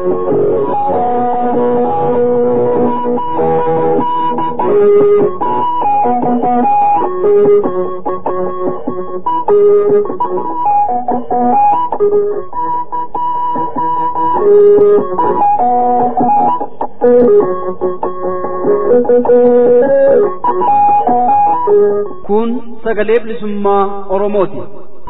Kun sagalee bilisummaa Oromooti.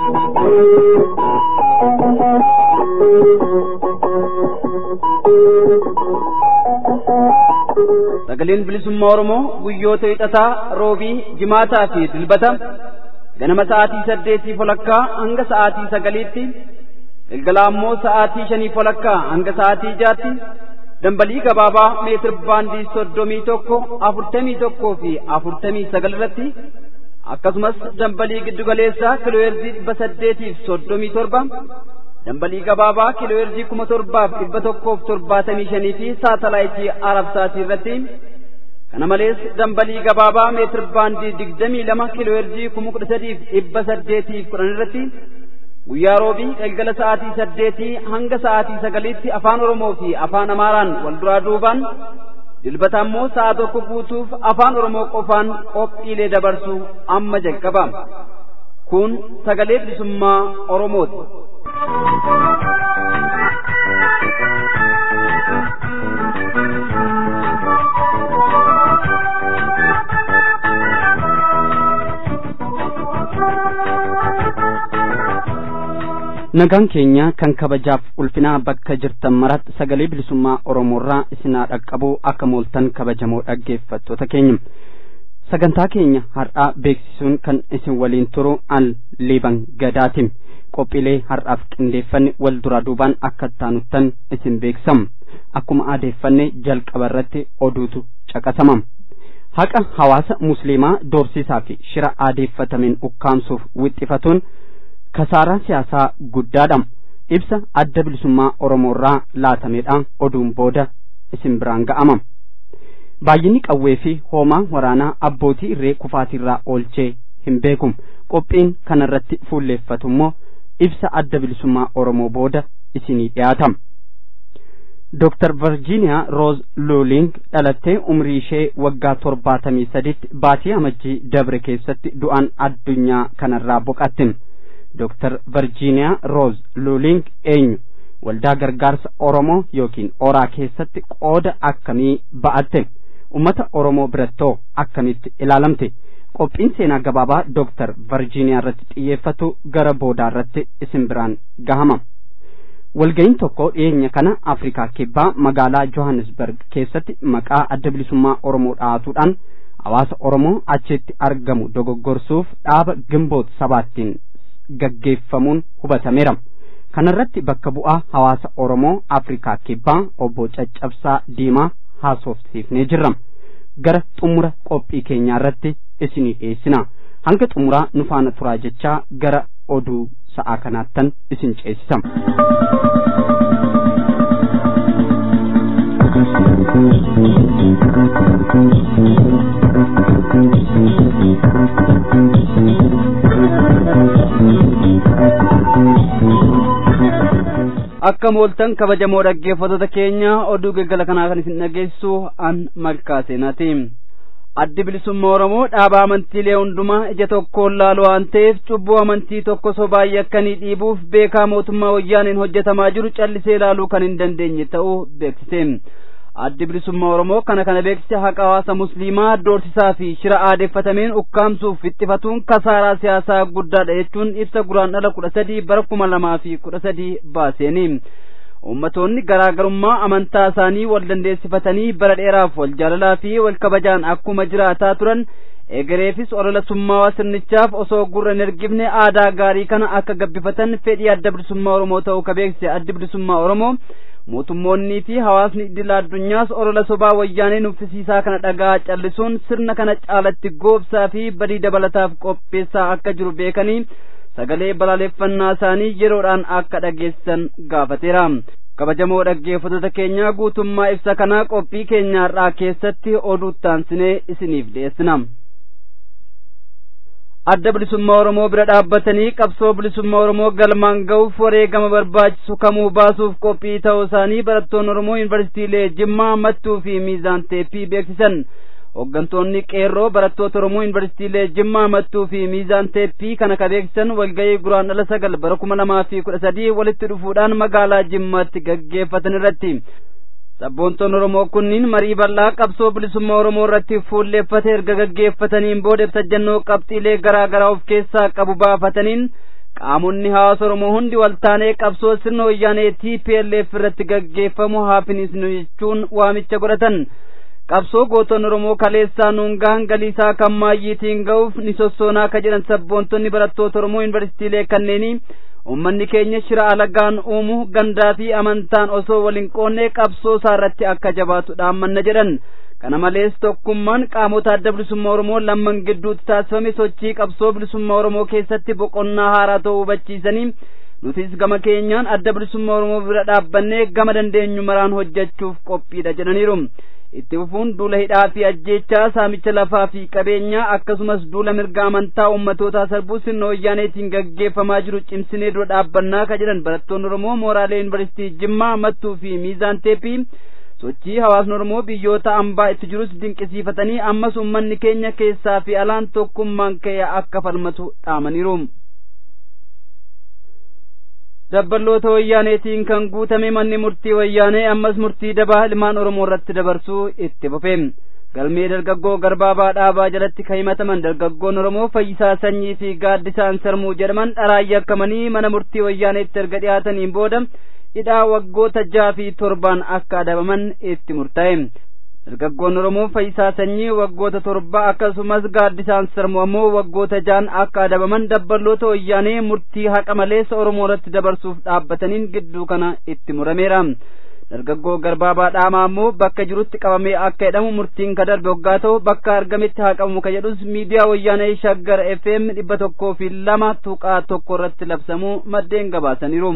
Sagaleen bilisummaa Oromoo guyyoota hixataa, roobii, jimaataa fi dilbata ganama sa'aatii saddeetii folakkaa hanga sa'aatii sagaliitti galgala ammoo sa'aatii shanii folakkaa hanga sa'aatii jaatti dambalii gabaabaa meetir baandii soddomii tokko afurtamii tokkoo fi afurtamii sagal irratti akkasumas dambalii giddugaleessaa kiilooyerzii dhibba saddeetiif soddomii torba dambalii gabaabaa kiilooyerzii kuma torbaaf dhibba tokkoof torbaatamii shanii fi saatalaayitii arabsaatii irratti kana malees dambalii gabaabaa meetir baandii digdamii lama kiilooyerzii kuma kudha sadiif dhibba saddeetiif kudhan irratti guyyaa roobii galgala sa'aatii saddeetii hanga sa'aatii sagaliitti afaan oromoo fi afaan amaaraan wal duraa duubaan dilbata ammoo sa'a tokko guutuuf afaan oromoo qofaan qophiilee dabarsu amma jalqaba kun sagalee bilisummaa oromooti. nagaan keenya kan kabajaaf ulfinaa bakka jirtan maratti sagalee bilisummaa oromoorraa isinaa dhaqqabuu akka mooltan kabajamoo dhaggeeffattoota keenya sagantaa keenya har'aa beeksisuun kan isin waliin turu al liiban gadaatiin qophiilee har'aaf qindeeffanne wal duraa duubaan akka taanuttan isin beeksisna akkuma aadeeffanne jalqaba irratti oduutu caqasama haqa hawaasa musliimaa doorsisaa fi shira aadeeffatameen ukkaamsuuf wixxifatuun kasaaraa siyaasaa guddaadha ibsa adda bilisummaa oromoorraa laatamedha oduun booda isin biraan ga'ama baay'inni qawwee fi hoomaa waraanaa abbootii irree kufaatiirraa oolchee hin beeku qophiin kanarratti fuulleeffatu immoo ibsa adda bilisummaa oromoo booda isinii dhiyaata Dr. Virginia Rose Luling dhalattee umrii ishee waggaa torbaatamii saditti baatii amajjii dabre keessatti du'aan addunyaa kanarraa boqatte. Dr. Virginia Rose Luling eenyu waldaa gargaarsa Oromoo yookiin oraa keessatti qooda akkamii ba'atte ummata Oromoo birattoo akkamitti ilaalamte qophiin seenaa gabaabaa Dr. Virginia irratti xiyyeeffatu gara boodaa irratti isin biraan gahama. Walga'iin tokko dhiyeenya kana Afrikaa kibbaa magaalaa Johannesburg keessatti maqaa adda bilisummaa Oromoo dhaatuudhaan hawaasa Oromoo achitti argamu dogoggorsuuf dhaaba gimboot sabaattiin gaggeeffamuun hubatameera. Kanarratti bakka bu'aa hawaasa Oromoo Afrikaa Kibbaa obbo Caccabsaa Diimaa haasofsiifnee jirra. Gara xumura qophii keenyaa irratti isinii dhiyeessina. Hanga xumuraa nu faana turaa jechaa gara oduu sa'aa kanaattan isin ceesisa. akka mooltan kabajamoo dhaggeeffattoota keenya oduu galgala kanaa kan isin dhageessu an malkaa seenaati addi bilisummaa oromoo dhaaba amantiilee hundumaa ija tokkoon laalu waan ta'eef cubbuu amantii tokko sobaayyi akkanii dhiibuuf beekaa mootummaa wayyaaniin hojjetamaa jiru callisee ilaaluu kan hin dandeenye ta'uu beeksise addi bilisummaa oromoo kana kana beeksise haqa hawaasa musliimaa doorsisaa fi shira aadeeffatameen ukkaamsuuf fixxifatuun kasaaraa siyaasaa guddaadha jechuun ibsa guraandhala kudha sadii bara kuma lamaa fi kudha sadii baaseeni ummatoonni garaagarummaa amantaa isaanii wal dandeessifatanii bara dheeraaf wal jaalalaa fi wal kabajaan akkuma jiraataa turan egereefis olola summaawaa sirnichaaf osoo gurra hin ergifne aadaa gaarii kana akka gabbifatan fedhii adda bilisummaa oromoo ta'uu ka beeksise addi bilisummaa oromoo mootummoonnii fi hawaasni idil addunyaas olola sobaa wayyaanee nuffisiisaa kana dhagaa callisuun sirna kana caalatti goobsaa fi badii dabalataaf qopheessaa akka jiru beekanii sagalee balaaleffannaa isaanii yeroodhaan akka dhageessan gaafateera kabajamoo dhaggeeffattoota keenyaa guutummaa ibsa kanaa qophii keenyaarraa keessatti oduu taansinee isiniif dhiyeessina adda bilisummaa oromoo bira dhaabbatanii qabsoo bilisummaa oromoo galmaan ga'uuf wareegama barbaachisu kamuu baasuuf qophii ta'uu isaanii barattoonni oromoo yuunivarsiitiilee jimmaa mattuu fi miizaan teeppii beeksisan hooggantoonni qeerroo barattoota oromoo yuunivarsiitiilee jimmaa mattuu fi miizaan teeppii kana ka beeksisan walga'ii guraandhala sagal bara kuma lamaa fi kudha sadii walitti dhufuudhaan magaalaa jimmaatti gaggeeffatan irratti sabboontoonni oromoo kunniin marii bal'aa qabsoo bilisummaa oromoo irratti fuulleeffate erga gaggeeffataniin booda ibsajjannoo qabxiilee garaa garaa of keessaa qabu baafataniin qaamonni hawaasa oromoo hundi waltaanee qabsoo sirna wayyaanee TPLF irratti gaggeeffamu haafinisnu jechuun waamicha godhatan qabsoo gootonni oromoo kaleessaa nuungaan galiisaa kan maayyiitiin ga'uuf ni sossoonaa ka jedhan sabboontonni barattoota oromoo yuunivarsiitiilee kanneenii ummanni keenya shira alagaan uumu gandaa fi amantaan osoo waliin qoonnee qabsoo isaa irratti akka jabaatu dhaammanna jedhan kana malees tokkummaan qaamota adda bilisummaa oromoo lamman gidduutti taasifame sochii qabsoo bilisummaa oromoo keessatti boqonnaa haaraa ta'uu hubachiisanii nutis gama keenyaan adda bilisummaa oromoo bira dhaabbannee gama dandeenyu maraan hojjechuuf qophiidha jedhaniiru itti fufuun duula hidhaa fi ajjeechaa saamicha lafaa fi qabeenyaa akkasumas duula mirga amantaa ummatootaa sarbuu sirna wayyaaneetiin gaggeeffamaa jiru cimsinee dura dhaabbannaa ka jedhan barattoonni oromoo mooraalee yuunivarsiitii jimmaa mattuu fi miizaan teeppii sochii hawaasni oromoo biyyoota ambaa itti jirus dinqisiifatanii ammas ummanni keenya keessaa fi alaan tokkummaan ka'e akka falmatu dhaamaniiru. dabballoota wayyaaneetiin kan guutame manni murtii wayyaanee ammas murtii dabaa ilmaan oromoo irratti dabarsuu itti fufe galmee dargaggoo garbaabaa dhaabaa jalatti kan himataman dargaggoon oromoo fayyisaa sanyii fi gaaddisaan sarmuu jedhaman dharaan yakkamanii mana murtii wayyaaneetti erga dhiyaataniin booda hidhaa waggoota jaha fi torbaan akka adabaman itti murtaa'e dargaggoon oromoo fayyisaa sanyii waggoota torba akkasumas gaaddisaan sarmuu ammoo waggoota jahan akka adabaman dabballoota wayyaanee murtii haqa maleessa oromoo irratti dabarsuuf dhaabbataniin gidduu kana itti murameera dargaggoo garbaabaa dhaamaa ammoo bakka jirutti qabamee akka jedhamu murtiin ka darbe hoggaa ta'u bakka argametti haa qabamu ka jedhus miidiyaa wayyaanee shaggar fm dhibba tokkoo fi lama tuqaa tokko irratti labsamuu maddeen gabaasaniiru.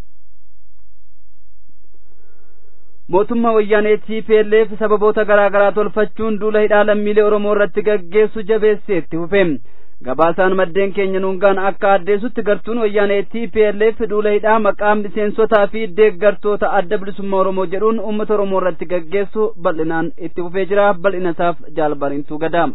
mootummaa wayyaanee TPLF sababoota garaa garaa tolfachuun duula hidhaa lammiilee Oromoo irratti gaggeessu jabeessee itti fufe. Gabaasaan maddeen keenya nuungaan akka addeessutti gartuun wayyaanee TPLF duula hidhaa maqaa miseensotaa fi deeggartoota adda bilisummaa Oromoo jedhuun uummata Oromoo irratti gaggeessu bal'inaan itti fufee jira. Bal'inasaaf jaalbarintuu gadaa.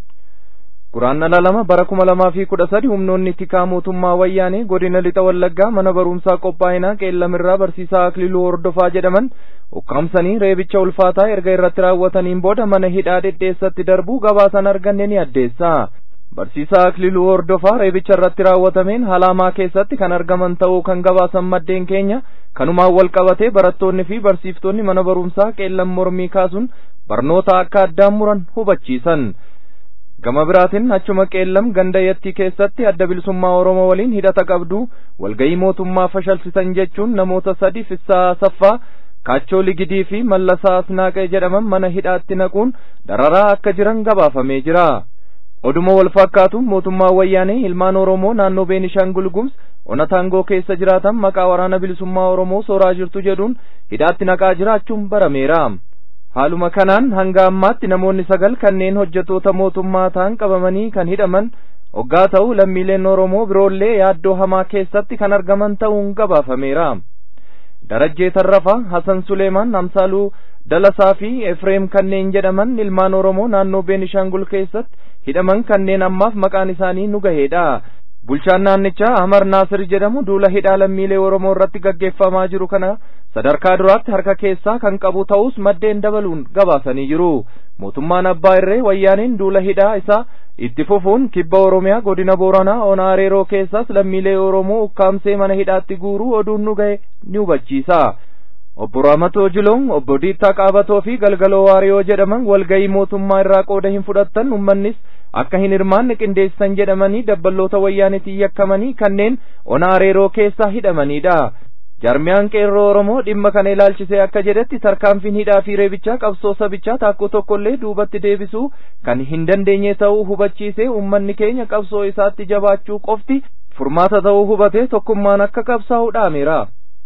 Guraandhala lama bara kuma lamaa fi kudha sadi humnoonni tikaa mootummaa wayyaanee godina lixa wallaggaa mana barumsaa qophaa'inaa qeellamirraa barsiisaa akililuu hordofaa jedhaman ukkaamsanii reebicha ulfaataa erga irratti raawwataniin booda mana hidhaa dhedheessatti darbuu gabaasan arganne ni addeessa. Barsiisaa akililuu hordofaa reebicha irratti raawwatameen halaamaa keessatti kan argaman ta'uu kan gabaasan maddeen keenya kanumaan wal qabatee barattoonni fi barsiiftonni mana barumsaa qeellan mormii kaasuun barnoota akka addaan muran hubachiisan. gama biraatiin achuma qeellam ganda yattii keessatti adda bilisummaa oromoo waliin hidhata qabdu walgayii mootummaa fashalsisan jechuun namoota sadi fissaa saffaa kaachoo ligidii fi mallasaa asnaaqee jedhaman mana hidhaatti naquun dararaa akka jiran gabaafamee jira oduma wal fakkaatu mootummaa wayyaanee ilmaan oromoo naannoo beenishaangul gumuz ona taangoo keessa jiraatan maqaa waraana bilisummaa oromoo sooraa jirtu jedhuun hidhaatti naqaa jiraachuun barameera haaluma kanaan hanga ammaatti namoonni sagal kanneen hojjetoota mootummaa ta'an qabamanii kan hidhaman hoggaa ta'u lammiileen oromoo biroollee yaaddoo hamaa keessatti kan argaman ta'uun gabaafameera darajjee tarrafaa hasan suleemaan amsaaluu dalasaa fi efreem kanneen jedhaman ilmaan oromoo naannoo beenishaangul keessatti hidhaman kanneen ammaaf maqaan isaanii nu gaheedha bulchaan naannichaa Ahmar Naasir jedhamu duula hidhaa lammiilee Oromoo irratti gaggeeffamaa jiru kana sadarkaa duraatti harka keessaa kan qabu ta'us maddeen dabaluun gabaasanii jiru. Mootummaan Abbaa Irree wayyaaniin duula hidhaa isaa itti fufuun kibba Oromiyaa godina Booranaa Ona Areeroo keessas lammiilee Oromoo ukkaamsee mana hidhaatti guuruu oduun nu gahe ni hubachiisa. Obbo Raamatoo Jiloon, Obbo Diittaa Qaabatoo fi Galgaloo Waariyoo jedhaman walgayii mootummaa irraa qooda hin fudhattan uummannis akka hin hirmaanne qindeessan jedhamanii dabballoota wayyaanitiin yakkamanii kanneen ona areeroo keessa hidhamanidha. Jarmiyaan qeerroo Oromoo dhimma kana ilaalchisee akka jedhetti tarkaanfiin hidhaa fi reebichaa qabsoo sabichaa takkoo tokkollee duubatti deebisuu kan hin dandeenye ta'uu hubachiisee uummanni keenya qabsoo isaatti jabaachuu qofti furmaata ta'uu hubatee tokkummaan akka qabsaa'u dhaameera.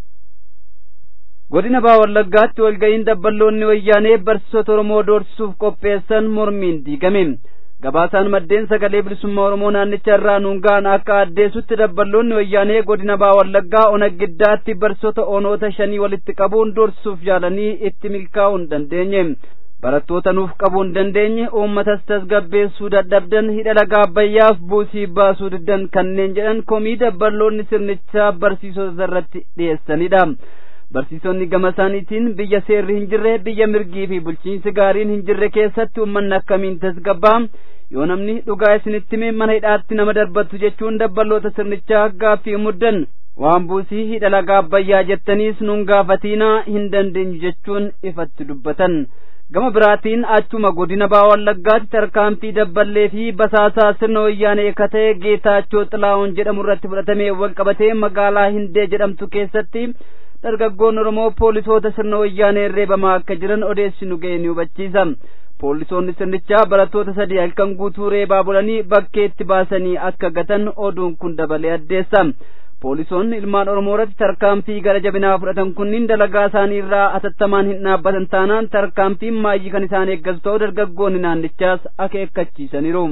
godina baa wallaggaatti walga'iin dabballoonni wayyaanee barsiisota oromoo doorsisuuf qopheessan mormiin diigame gabaasaan maddeen sagalee bilisummaa oromoo naannicha irraa nuungaan akka addeessutti dabballoonni wayyaanee godina baa wallaggaa ona giddaatti barsoota onoota shanii walitti qabuun doorsuuf yaalanii itti milkaa'uu hin dandeenye barattoota nuuf qabuu hin dandeenye uummatas tasgabbeessuu dadhabdan hidha laga abbayyaaf buusii baasuu diddan kanneen jedhan komii dabballoonni sirnichaa barsiisota irratti dhiyeessanidha barsiisonni gama isaaniitiin biyya seerri hin jirre biyya mirgii fi bulchiinsi gaariin hin jirre keessatti uummanni akkamiin tasgabbaa yoo namni dhugaa isinitti hime mana hidhaatti nama darbattu jechuun dabballoota sirnichaa gaaffii muddan waan buusii hidha laga abbayyaa jettaniis nun gaafatiinaa hin dandeenyu jechuun ifatti dubbatan gama biraatiin achuma godina baa wallaggaatti tarkaanfii dabballee fi basaasaa sirna wayyaanee akka ta'e geetaachoo xilaa'oon jedhamu irratti fudhatamee wal qabatee magaalaa hindee jedhamtu keessatti dargaggoon oromoo poolisoota sirna wayyaanee reebamaa akka jiran odeessinu ga'e ni hubachiisa poolisoonni sirnichaa barattoota sadii halkan guutuu reebaa bulanii bakkeetti baasanii akka gatan oduun kun dabalee addeessa poolisoonni ilmaan oromoo irratti tarkaanfii gara jabinaa fudhatan kunniin dalagaa isaanii irraa atattamaan hin dhaabbatan taanaan tarkaanfiin maayyii kan isaan eeggasu ta'uu dargaggoonni naannichaas akeekkachiisaniiru.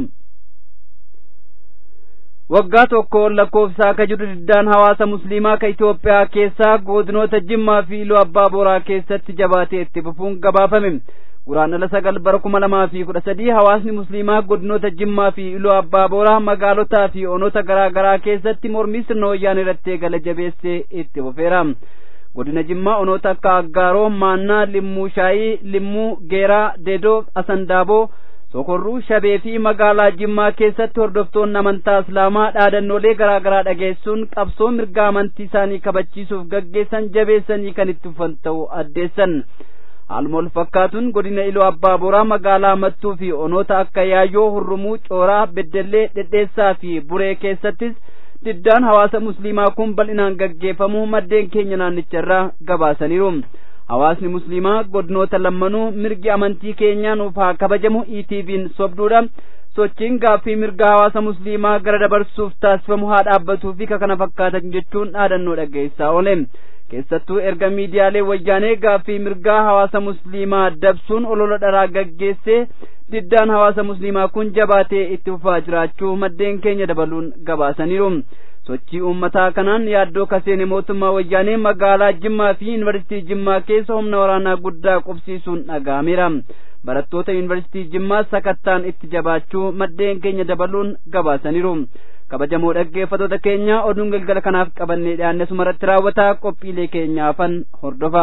waggaa tokko lakkoofsaa ka jiru diddaan hawaasa musliimaa ka Itoophiyaa keessaa godinoota Jimmaa fi Iluu Abbaa Booraa keessatti jabaatee itti fufuun gabaafame. Guraandhala sagal bara kuma lamaa fi kudha sadii hawaasni musliimaa godinoota Jimmaa fi Iluu Abbaa Booraa magaalotaa fi onoota garaa garaa keessatti mormii sirna wayyaanee irratti eegale jabeessee itti fufeera. Godina Jimmaa onoota akka Aggaaroo, Maannaa, Limmuu Shaayii, Limmuu, Geeraa, Deedoo, Asandaaboo, sokorruu shabee fi magaalaa jimmaa keessatti hordoftoonni amantaa islaamaa dhaadannoolee garaa garaa dhageessuun qabsoo mirga amantii isaanii kabachiisuuf gaggeessan jabeessanii kan itti fufan ta'uu addeessan haaluma wal fakkaatuun godina iluu abbaa boraa magaalaa mattuu fi onoota akka yaayyoo hurrumuu cooraa beddellee dhedheessaa fi buree keessattis diddaan hawaasa musliimaa kun bal'inaan gaggeeffamuu maddeen keenya naannicharraa gabaasaniiru hawaasni musliimaa godinoota lammanuu mirgi amantii keenyaa nuuf haa kabajamu ETV'n sobduudha sochiin gaaffii mirga hawaasa musliimaa gara dabarsuuf taasifamu haa dhaabbatuu fi kana fakkaatan jechuun dhaadannoo dhaggeessaa oole keessattuu erga miidiyaalee wayyaanee gaaffii mirgaa hawaasa musliimaa dabsuun olola dharaa gaggeessee diddaan hawaasa musliimaa kun jabaatee itti fufaa jiraachuu maddeen keenya dabaluun gabaasaniiru sochii uummataa kanaan yaaddoo kaseene mootummaa wayyaanee magaalaa jimmaa fi yuunivarsiitii jimmaa keessa humna waraanaa guddaa qubsiisuun dhaga'ameera barattoota yuunivarsiitii jimmaa sakattaan itti jabaachuu maddeen keenya dabaluun gabaasaniiru kabajamoo dhaggeeffatoota keenya oduun galgala kanaaf qabannee dhiyaanne sumarratti raawwataa qophiilee keenyaafan hordofa.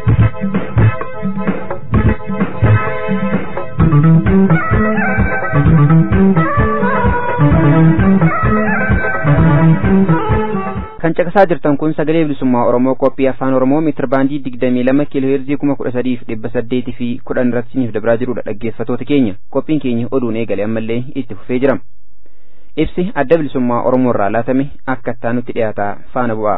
kan caqasaa jirtan kun sagalee bilisummaa oromoo qophii afaan oromoo meetir baandii digdamii lama kiiloo heerzii kuma kudha sadiif dhibba saddeetii fi kudhan irratti isiniif dabraa jirudha dhaggeeffatoota keenya qophiin keenya oduun eegale ammallee itti fufee jira ibsi adda bilisummaa oromoo irraa laatame akka ittaanutti dhiyaataa faana bu'aa.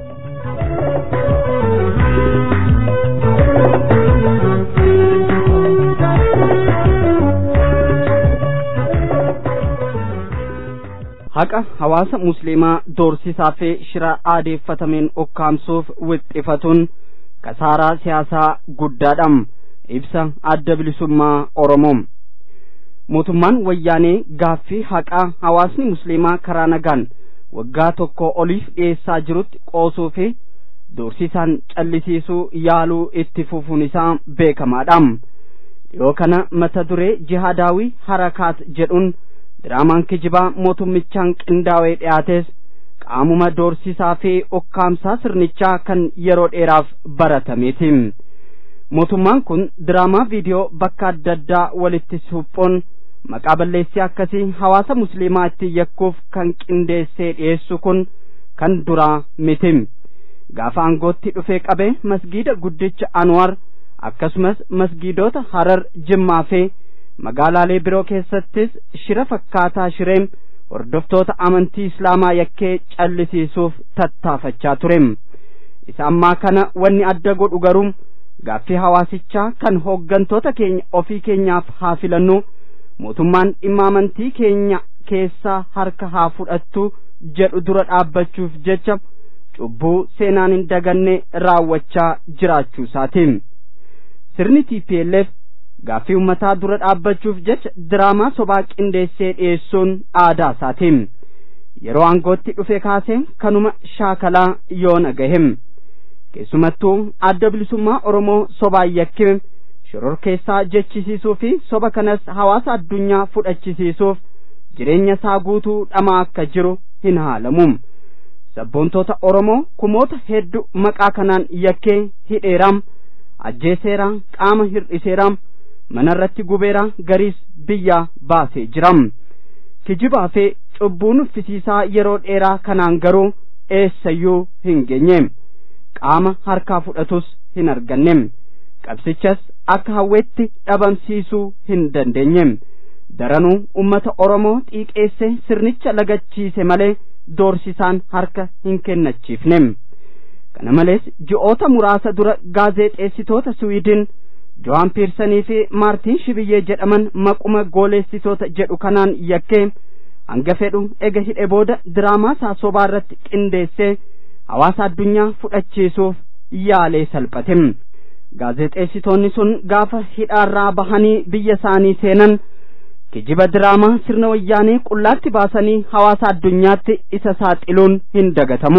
haqa hawaasa musliimaa doorsisaa fi shira aadeeffatameen ukkaamsuuf wixxifatuun kasaaraa siyaasaa guddaadha ibsa adda bilisummaa oromoo mootummaan wayyaanee gaaffii haqaa hawaasni musliimaa karaa nagaan waggaa tokko oliif dhiyeessaa jirutti qoosuu fi doorsisaan callisiisuu yaaluu itti fufuun isaa beekamaadha dhiyoo kana mata duree jihaadaawii harakaat jedhuun diraamaan kijibaa mootummichaan qindaa'ee dhiyaates qaamuma doorsisaa fi ukkaamsaa sirnichaa kan yeroo dheeraaf baratameeti mootummaan kun diraamaa viidiyoo bakka adda addaa walitti suphuun maqaa balleessii akkasii hawaasa musliimaa itti yakkuuf kan qindeessee dhiyeessu kun kan duraa miti gaafa aangootti dhufee qabee masgiida guddicha anwar akkasumas masgiidota harar jimmaa fi magaalaalee biroo keessattis shira fakkaataa shireem hordoftoota amantii islaamaa yakkee callisiisuuf tattaafachaa ture isa ammaa kana wanni adda godhu garuu gaaffii hawaasichaa kan hooggantoota keenya ofii keenyaaf haa filannu mootummaan dhimma amantii keenya keessaa harka haa fudhattu jedhu dura dhaabbachuuf jecha cubbuu seenaan hin daganne raawwachaa jiraachuu isaati sirni TPLF gaaffii ummataa dura dhaabbachuuf jecha diraamaa sobaa qindeessee dhiyeessuun aadaa isaatiin yeroo aangootti dhufe kaasee kanuma shaakalaa yoona gahem keessumattuu adda bilisummaa oromoo sobaan yakkime shororkeessaa jechisiisuu fi soba kanas hawaasa addunyaa fudhachisiisuuf jireenya isaa guutuu dhamaa akka jiru hin haalamu sabboontoota oromoo kumoota hedduu maqaa kanaan yakkee hidheeraam ajjeeseera qaama hir'iseeraam manarratti gubeera gariis biyyaa baasee jiram kijibaa fi cubbuun uffisiisaa yeroo dheeraa kanaan garuu eessayyuu hin geenye qaama harkaa fudhatus hin arganne qabsichas akka hawweetti dhabamsiisuu hin dandeenye daranuu ummata oromoo xiiqeesse sirnicha lagachiise malee doorsisaan harka hin kennachiifne kana malees ji'oota muraasa dura gaazexeessitoota swiidin jo'aan piirsanii fi maartiin shibiyyee jedhaman maquma gooleessitoota jedhu kanaan yakkee hanga fedhu ega hidhe booda diraamaa isaa sobaa irratti qindeessee hawaasa addunyaa fudhachiisuuf yaalee salphate gaazexeessitoonni sun gaafa hidhaarraa bahanii biyya isaanii seenan kijiba diraamaa sirna wayyaanee qullaatti baasanii hawaasa addunyaatti isa saaxiluun hin dagatamu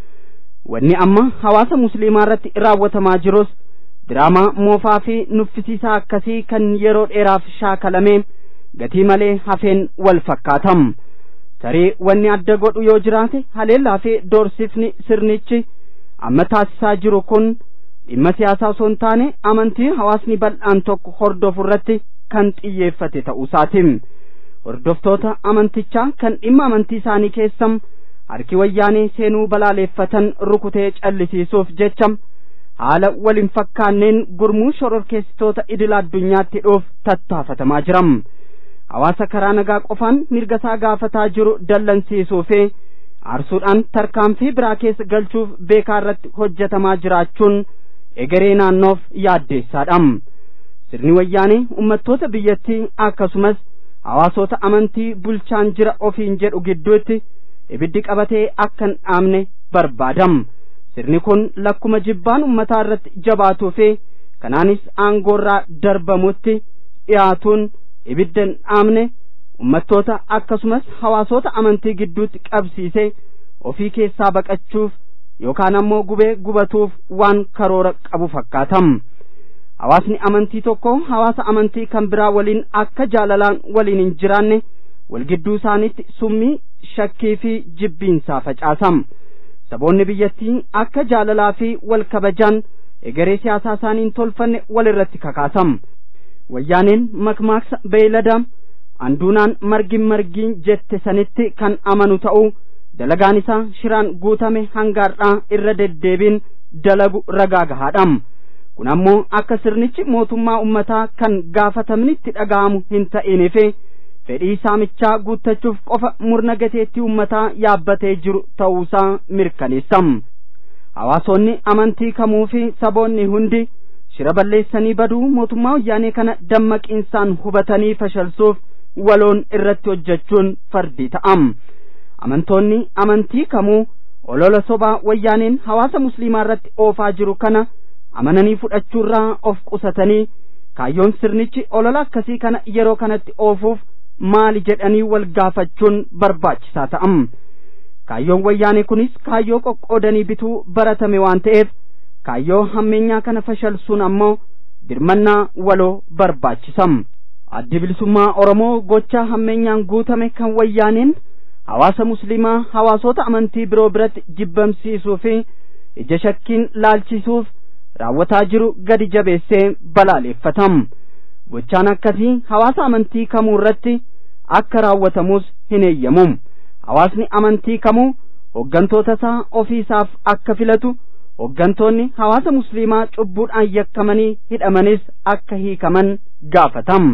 wanni amma hawaasa musliimaa irratti raawwatamaa jirus diraamaa moofaa fi nuffisiisaa akkasii kan yeroo dheeraaf shaakalame gatii malee hafeen wal fakkaatam tarii wanni adda godhu yoo jiraate haleellaa fi doorsifni sirnichi amma taasisaa jiru kun dhimma siyaasaa osoo hin taane amantii hawaasni bal'aan tokko hordofu irratti kan xiyyeeffate ta'uusaati hordoftoota amantichaa kan dhimma amantii isaanii keessam harki wayyaanee seenuu balaaleeffatan rukutee callisiisuuf jecha haala waliin fakkaanneen gurmuu shororkeessitoota idila addunyaatti dhuuf tattaafatamaa jiram hawaasa karaa nagaa qofaan mirga isaa gaafataa jiru dallansiisuu fi aarsuudhaan tarkaanfii biraa keessa galchuuf beekaa irratti hojjetamaa jiraachuun egeree naannoof yaaddeessaadha sirni wayyaanee ummattoota biyyattii akkasumas hawaasota amantii bulchaan jira ofiin jedhu gidduutti ibiddi qabatee akka hin dhaamne barbaadam sirni kun lakkuma jibbaan ummataa irratti jabaatuu fi kanaanis aangoorraa darbamutti dhiyaatuun ibidda hin dhaamne ummattoota akkasumas hawaasota amantii gidduutti qabsiise ofii keessaa baqachuuf yookaan ammoo gubee gubatuuf waan karoora qabu fakkaatam hawaasni amantii tokko hawaasa amantii kan biraa waliin akka jaalalaan waliin hin jiraanne wal gidduu isaaniitti summii shakkii fi jibbiinsaa facaasam saboonni biyyattii akka jaalalaa fi wal kabajaan egeree siyaasaa isaanii hin tolfanne wal irratti kakaasam wayyaaneen makmaaksa beeylada anduunaan margin margiin jette sanitti kan amanu ta'uu dalagaan isaa shiraan guutame hangaardhaa irra deddeebiin dalagu ragaa gahaadham kun ammoo akka sirnichi mootummaa ummataa kan gaafatamni itti dhaga'amu hin ta'iniif fedhii saamichaa guuttachuuf qofa murna gateettii ummataa yaabbatee jiru ta'uusaa mirkaneessam hawaasonni amantii kamuu fi saboonni hundi shira balleessanii baduu mootummaa wayyaanee kana dammaqiinsaan hubatanii fashalsuuf waloon irratti hojjechuun fardii ta'am amantoonni amantii kamuu olola sobaa wayyaaneen hawaasa musliimaa irratti oofaa jiru kana amananii fudhachuurraa of qusatanii kaayyoon sirnichi olola akkasii kana yeroo kanatti oofuuf maali jedhanii wal gaafachuun barbaachisaa ta'am kaayyoon wayyaanee kunis kaayyoo qoqqoodanii bituu baratame waan ta'eef kaayyoo hammeenyaa kana fashalsuun ammoo dirmannaa waloo barbaachisam addi bilisummaa oromoo gochaa hammeenyaan guutame kan wayyaaneen hawaasa musliimaa hawaasota amantii biroo biratti jibbamsiisuu fi ija shakkiin laalchisuuf raawwataa jiru gadi jabeessee balaaleeffatam gochaan akkasii hawaasa amantii kamuu irratti akka raawwatamus hin eeyyamu hawaasni amantii kamuu hoggantoota isaa ofiisaaf akka filatu hoggantoonni hawaasa musliimaa cubbuudhaan yakkamanii hidhamanis akka hiikaman gaafatam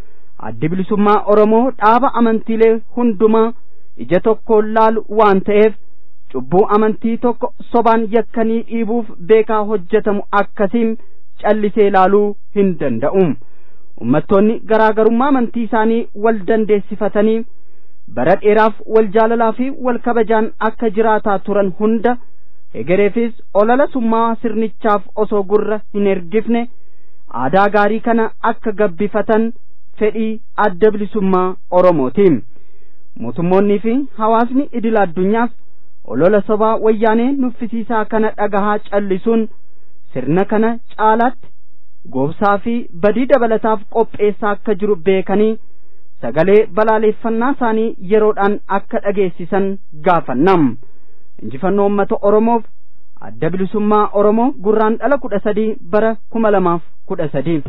addi bilisummaa oromoo dhaaba amantiilee hundumaa ija tokkoon laalu waan ta'eef cubbuu amantii tokko sobaan yakkanii dhiibuuf beekaa hojjetamu akkasiin callisee laaluu hin danda'u ummattoonni garaagarummaa amantii isaanii wal dandeessifatanii bara dheeraaf wal jaalalaa fi wal kabajaan akka jiraataa turan hunda egereefis olola summaa sirnichaaf osoo gurra hin ergifne aadaa gaarii kana akka gabbifatan fedhii adda bilisummaa oromootiin mootummoonnii fi hawaasni idil addunyaas olola sobaa wayyaanee nuffisiisaa kana dhagahaa callisuun sirna kana caalaatti goobsaa fi badii dabalataaf qopheessaa akka jiru beekanii sagalee balaaleffannaa isaanii yeroodhaan akka dhageessisan gaafannam injifannoo uummata oromoof adda bilisummaa oromoo gurraan dhala kudha sadii bara kuma lamaaf kudha sadii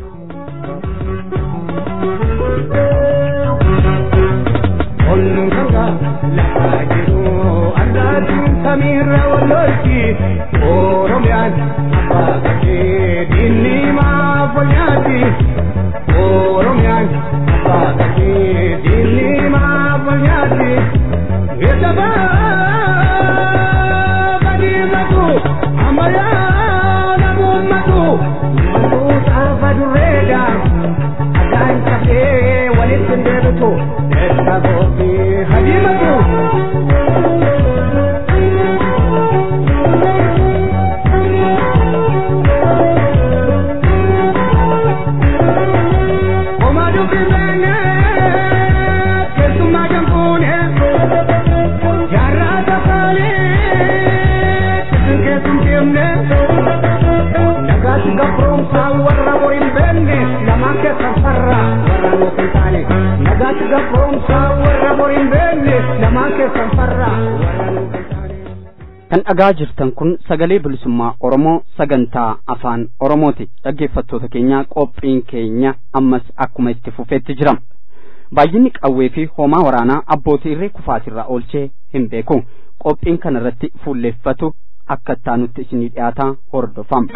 Ollunkanga lafaa jiru argaatiin samiirra wallolchi Oromiyaan abbaa qabee diinni maaf walyaati Oromiyaan abbaa qabee diinni maaf walyaati Eetabaa badiimatu ammayyaa namuummatu Ummatu xaafa durreedha addaan qabee walitti hin deebitu Eessa gooti hadiimatu Oma dubbifeene keessummaa jamfuune jaarraa tafaane kisin keessum deemne nagaatti gabroomsaa warra bor hin beenne lamaan keessan farra warra nuuf hin taane nagaatti gabroomsaa warra bor hin beenne lamaan keessan farra warra nuuf hin taane. kan dhagaa jirtan kun sagalee bilisummaa oromoo sagantaa afaan oromooti dhaggeeffattoota keenya qophiin keenya ammas akkuma itti fufeetti jira baay'inni qawwee fi hoomaa waraanaa abbootii irree kufaasirraa oolchee hin beeku qophiin kana irratti fuulleeffatu akka ittaanutti isinii dhiyaataa hordofam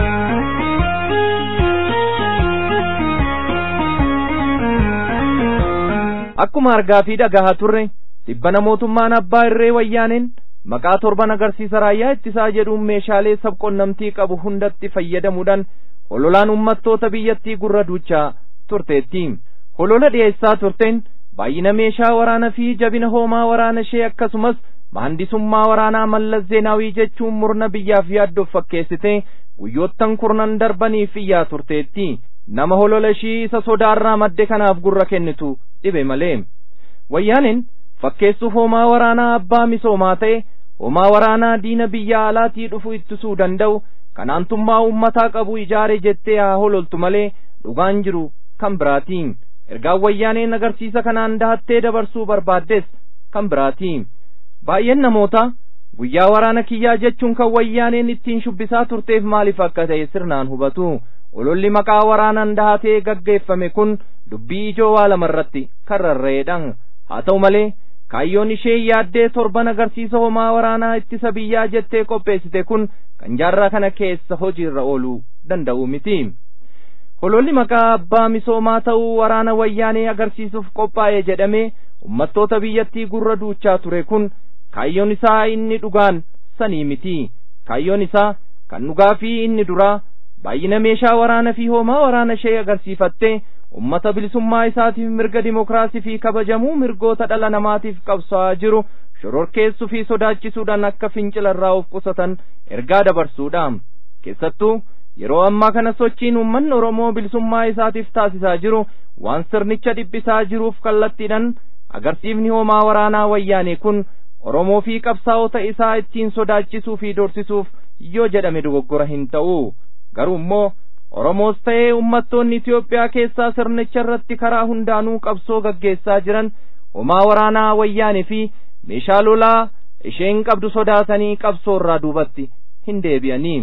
akkuma argaa fi dhagahaa turre dhibbana mootummaan abbaa irree wayyaaneen maqaa torban agarsiisa raayyaa ittisaa jedhuun meeshaalee sabqunnamtii qabu hundatti fayyadamuudhaan hololaan ummattoota biyyattii gurra duuchaa turteetti holola dhiyeessaa turteen baay'ina meeshaa waraana fi jabina hoomaa waraana ishee akkasumas mahandisummaa waraanaa mallas zeenaawii jechuun murna biyyaaf yaaddoof fakkeessite guyyoottan kurnan darbaniif iyyaa turteetti nama holola ishii isa sodaarraa madde kanaaf gurra kennitu dhibe malee wayyaaneen fakkeessuuf hoomaa waraanaa abbaa misoomaa ta'e hoomaa waraanaa diina biyya alaatii dhufu ittisuu danda'u kanaantummaa ummataa qabu ijaare jettee haa hololtu malee dhugaan jiru kan biraatiin ergaan wayyaaneen agarsiisa kanaan dahattee dabarsuu barbaaddes kan biraatiin baay'een namoota guyyaa waraana kiyyaa jechuun kan wayyaaneen ittiin shubbisaa turteef maaliif akka ta'e sirnaan hubatu ololli maqaa waraanaan dahatee gaggeeffame kun dubbii ijoo waa lamarratti kan rarra'eedhaan haa ta'u malee kaayyoon ishee yaaddee torban agarsiisa homaa waraanaa ittisa biyyaa jettee qopheessite kun kan jaarraa kana keessa hojiirra ooluu danda'u miti hololli maqaa abbaa misoomaa ta'uu waraana wayyaanee agarsiisuuf qophaa'e jedhamee ummattoota biyyattii gurra duuchaa ture kun kaayyoon isaa inni dhugaan sanii miti kaayyoon isaa kan dhugaa fi inni duraa baay'ina meeshaa waraana fi hoomaa waraana ishee agarsiifattee ummata bilisummaa isaatiif mirga dimokiraasii fi kabajamuu mirgoota dhala namaatiif qabsaa'aa jiru shororkeessuu fi sodaachisuudhaan akka fincilarraa of qusatan ergaa dabarsuudha keessattuu yeroo ammaa kana sochiin uummanni oromoo bilisummaa isaatiif taasisaa jiru waan sirnicha dhiphisaa jiruuf kallattiidhaan agarsiifni hoomaa waraanaa wayyaanee kun oromoo fi qabsaa'ota isaa ittiin sodaachisuu fi dorsisuuf yoo jedhame dogoggora hin ta'u garuu immoo Oromoos ta'ee ummattoonni Itiyoophiyaa keessaa sirnicha irratti karaa hundaanuu qabsoo gaggeessaa jiran homaa waraanaa wayyaanee fi meeshaa lolaa isheen qabdu sodaatanii qabsoo irraa duubatti hin deebi'anii.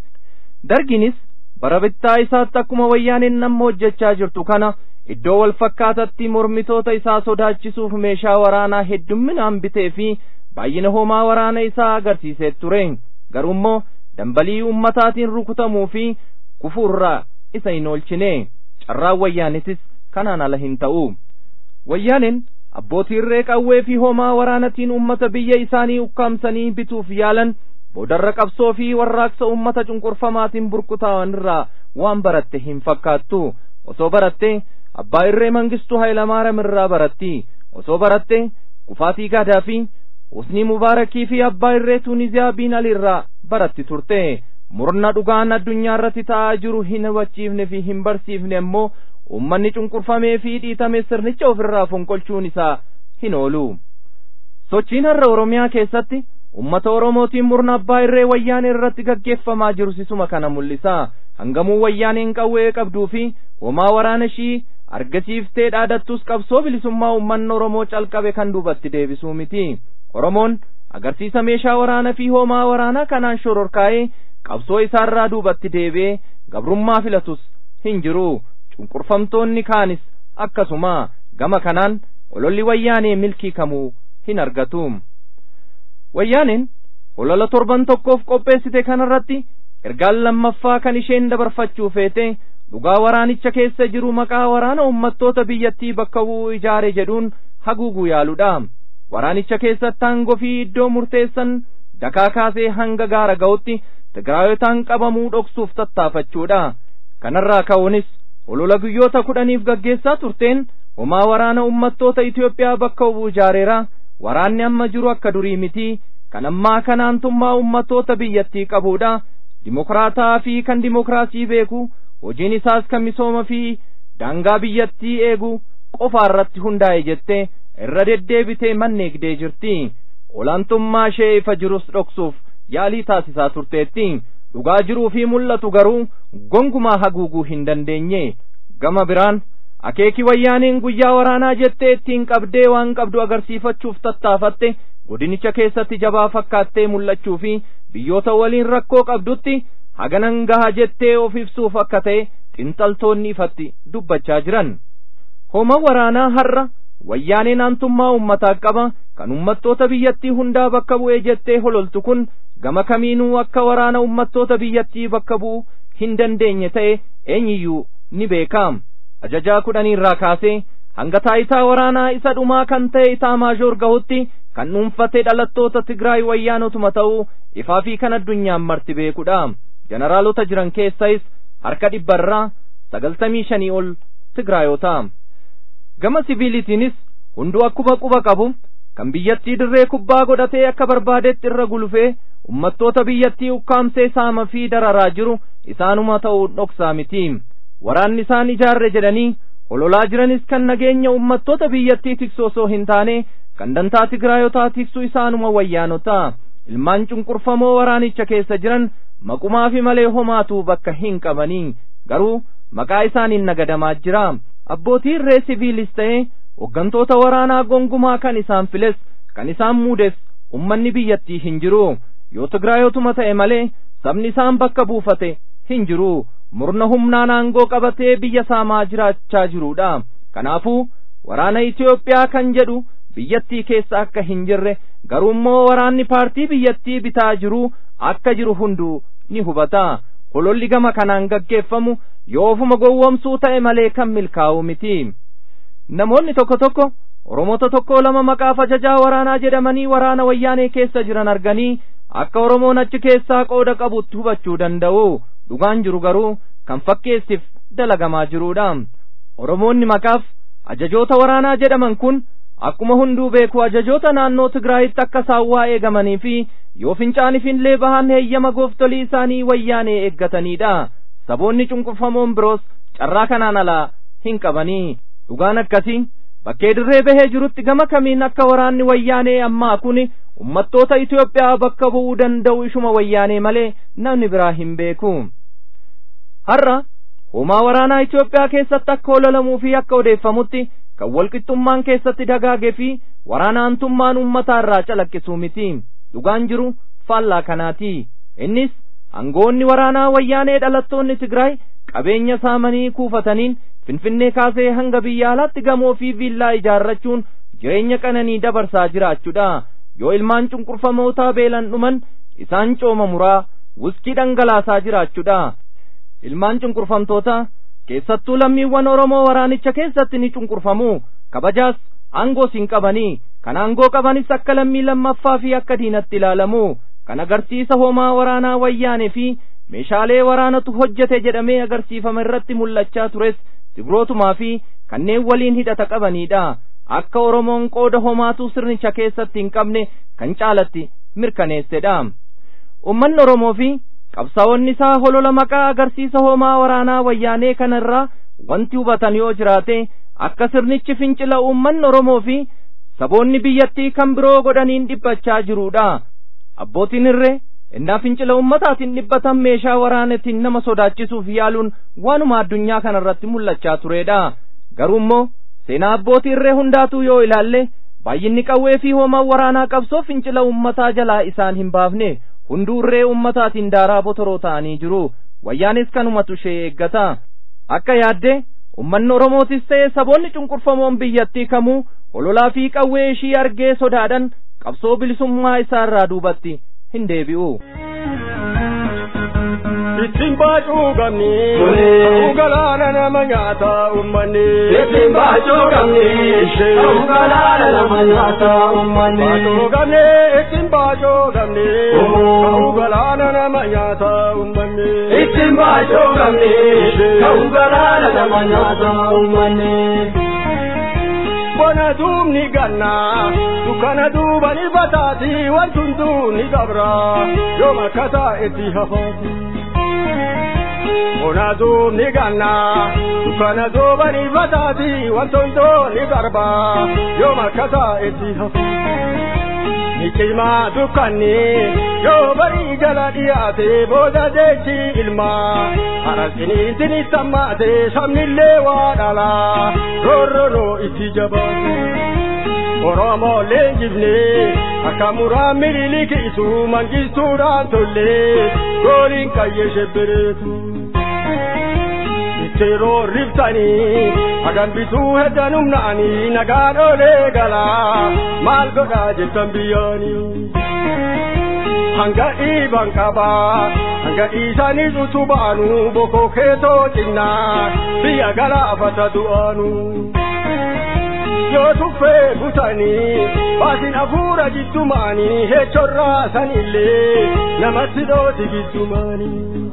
Darginis bara bittaa isaatti akkuma wayyaaneen namma hojjechaa jirtu kana iddoo wal fakkaatatti mormitoota isaa sodaachisuuf meeshaa waraanaa heddumminaan bitee fi baay'ina homaa waraana isaa agarsiisee ture garuu immoo dambalii ummataatiin rukutamuu fi kufuurraa isa hin oolchine carraan wayyaanitis kanaan ala hin ta'u wayyaaneen abbootii irree qawwee fi homaa waraanatiin ummata biyya isaanii ukkaamsanii bituuf yaalan boodarra qabsoo fi warraaqsa ummata cunqurfamaatiin burkutaa'an irraa waan baratte hin fakkaattu osoo baratte abbaa irree mangistuu hayilamaariyaam irraa baratti osoo baratte kufaatii gaadaa fi husnii mubaarakii fi abbaa irree tuuniziyaa biin alirraa baratti turte murna dhugaan addunyaa irratti ta'aa jiru hin hubachiifne fi hin barsiifne immoo ummanni cunqurfamee fi dhiitame sirnicha ofirraa fonqolchuun isaa hin oolu sochiin har'a oromiyaa keessatti ummata oromootiin murna abbaa irree wayyaanee irratti gaggeeffamaa jiru sisuma kana mul'isa hangamuu wayyaaneen qawwee qabduu fi homaa waraana ishii argisiiftee dhaadattus qabsoo bilisummaa ummanni oromoo calqabe kan duubatti deebisuu miti oromoon agarsiisa meeshaa waraanaa fi homaa waraanaa kanaan shororkaa'ee qabsoo isaarraa duubatti deebi'ee gabrummaa filatus hin jiru cunqurfamtoonni kaanis akkasuma gama kanaan ololli wayyaanee milkii kamuu hin argatu wayyaaneen olola torban tokkoof qopheessite kanarratti ergaan lammaffaa kan isheen dabarfachuu feete dhugaa waraanicha keessa jiru maqaa waraana ummattoota biyyattii bakka bu'uu ijaare jedhuun haguuguu yaaludha waraanicha keessatti aangoo fi iddoo murteessan dakaa kaasee hanga gaara ga'utti tigraayotaan qabamuu dhoksuuf tattaafachuudha kanarraa ka'uunis olola guyyoota kudhaniif gaggeessaa turteen homaa waraana ummattoota Itoophiyaa bakka bu'uu ijaareera waraanni amma jiru akka durii miti kan ammaa kanaantummaa ummattoota biyyattii qabuudha dimokraataa fi kan dimokiraasii beeku hojiin isaas kan misooma fi daangaa biyyattii eegu qofa irratti hundaa'e jette irra deddeebitee manneegdee jirti olaantummaa ishee ifa jirus dhoksuuf yaalii taasisaa turteetti dhugaa jiruu fi mul'atu garuu gongumaa haguuguu hin dandeenye gama biraan akeeki wayyaaniin guyyaa waraanaa jettee ittiin qabdee waan qabdu agarsiifachuuf tattaafatte godinicha keessatti jabaa fakkaattee mul'achuu fi biyyoota waliin rakkoo qabdutti haganan gaha jettee of ibsuuf akka ta'e xinxaltoonni ifatti dubbachaa jiran homa waraanaa har'a wayyaaneen aantummaa ummataa qaba kan ummattoota biyyattii hundaa bakka bu'ee jettee hololtu kun gama kamiinuu akka waraana ummattoota biyyattii bakka bu'u hin dandeenye ta'e eenyiyyuu ni beeka ajajaa kudhaniirraa kaasee hanga taayitaa waraanaa isa dhumaa kan ta'e itaa maajoor gahutti kan dhuunfatee dhalattoota Tigraay wayyaanotuma ta'uu ifaa fi kan addunyaan marti beekudha jeneraalota jiran keessais harka dhibbarraa sagaltamii shanii ol Tigraayota gama siviilitiinis hunduu akkuma quba qabu kan biyyattii dirree kubbaa godhatee akka barbaadetti irra gulufee ummattoota biyyattii ukkaamsee saama fi dararaa jiru isaanuma ta'uu dhoksaa miti waraanni isaan ijaarre jedhanii ololaa jiranis kan nageenya ummattoota biyyattii tiksu osoo hin taane kan dantaa tigraayotaa tiksu isaanuma wayyaanota ilmaan cunqurfamoo waraanicha keessa jiran maqumaa fi malee homaatu bakka hin qabanii garuu maqaa isaaniin nagadamaa jira abbootii irree siviilis ta'e hoggantoota waraanaa gongumaa kan isaan files kan isaan muudes ummanni biyyattii hin jiru yoo tigraayotuma ta'e malee sabni isaan bakka buufate hin jiru murna humnaan aangoo qabatee biyya saamaa jiraachaa jiruudha kanaafuu waraana Itoophiyaa kan jedhu biyyattii keessa akka hin jirre garuu immoo waraanni paartii biyyattii bitaa jiru akka jiru hunduu ni hubata hololli gama kanaan gaggeeffamu yoo ofuma gowwomsuu ta'e malee kan milkaa'u miti namoonni tokko tokko oromoota tokko lama maqaaf ajajaa waraanaa jedhamanii waraana wayyaanee keessa jiran arganii akka oromoon achi keessaa qooda qabutti hubachuu danda'u dhugaan jiru garuu kan fakkeessiif dalagamaa jiruudha oromoonni maqaaf ajajoota waraanaa jedhaman kun akkuma hunduu beeku ajajoota naannoo tigraayitti akka saawwaa eegamanii fi yoo fincaaniif illee bahan heeyyama gooftolii isaanii wayyaanee eeggataniidha saboonni cunqurfamoon biroos carraa kanaan alaa hin qabanii dhugaan akkasii bakkee dirree bahee jirutti gama kamiin akka waraanni wayyaanee ammaa kun ummattoota Itoophiyaa bakka bu'uu danda'u ishuma wayyaanee malee namni biraa hin beeku har'a hoomaa waraanaa Itoophiyaa keessatti akka hololamuu fi akka odeeffamutti kan walqixxummaan keessatti dagaagee fi waraanaantummaan ummataa irraa calaqqisuu miti dhugaan jiru faallaa kanaati innis aangoonni waraanaa wayyaanee dhalattoonni Tigraay qabeenya saamanii kuufataniin finfinnee kaasee hanga biyya alaatti gamoo fi viillaa ijaarrachuun jireenya qananii dabarsaa jiraachuudha yoo ilmaan cunqurfamootaa beelan dhuman isaan cooma muraa wuskii dhangalaasaa jiraachuudha ilmaan cunqurfamtoota keessattuu lammiiwwan oromoo waraanicha keessatti ni cunqurfamu kabajaas aangoos hin qabanii kan aangoo qabanis akka lammii lammaffaa fi akka diinatti ilaalamu kan agarsiisa homaa waraanaa wayyaanee fi meeshaalee waraanatu hojjete jedhamee agarsiifama irratti mul'achaa tures tigrootumaa fi kanneen waliin hidhata qabaniidha akka oromoon qooda homaatuu sirnicha keessatti hin qabne kan caalatti mirkaneessedha ummanni oromoo fi qabsaa'onni isaa holola maqaa agarsiisa hoomaa waraanaa wayyaanee kanarraa wanti hubatan yoo jiraate akka sirnichi fincila uummanni oromoo fi saboonni biyyattii kan biroo godhaniin dhiphachaa jiruudha abbootiin irree innaa fincila ummataatiin dhibbatan meeshaa waraanatiin nama sodaachisuuf yaaluun waanuma addunyaa kanarratti mul'achaa turedha garuu immoo seenaa abbootii irree hundaatuu yoo ilaalle baay'inni qawwee fi hoomaa waraanaa qabsoo fincila ummataa jalaa isaan hin baafne hunduu irree ummataatiin daaraa botoroo ta'anii jiru wayyaanis kanumatu ishee eeggata akka yaadde ummanni oromootis ta'e saboonni cunqurfamoon biyyattii kamuu hololaa fi qawwee ishii argee sodaadhan qabsoo bilisummaa isaa irraa duubatti hin deebi'u. ittiin baacuu qabni ta'uu galaana nama nyaata ummanni ittiin baacuu qabni ta'uu galaana nama nyaata ummanni baacuu qabni ittiin baacuu qabni ta'uu galaana nama nyaata ummanni ittiin baacuu qabni ta'uu galaana nama nyaata ummanni. bona duubni ganna dukkana duubani bataati wantuntuu ni qabra yoo makkataa itti hafaati. bona duubni ganna dukkana duubani bataati wantuntoo ni qarba yoo makkataa itti hafaati. ni cimaa dukkanni yoo barii jala dhiyaate booda jechi ilmaa harasiniitin sammaate sabnillee waa dhala roorroroo itti jabaate oromoo leenjifne akka muraan mililikiisu mangistuudhaan tollee gooliin qayyee shebbereetu itteeroo riftanii hagambituu heddan humnaanii nagaan olee galaa maal godhaa jettan biyyaanii hanga dhiiban qabaa hanga dhiisaniis utubaanu bokoo keetoo cinnaa biyya galaafata du'aanu yoo tuffee butanii baasin hafuura jiddumaanii hechorraa sanillee namatti dhooti giddumaanii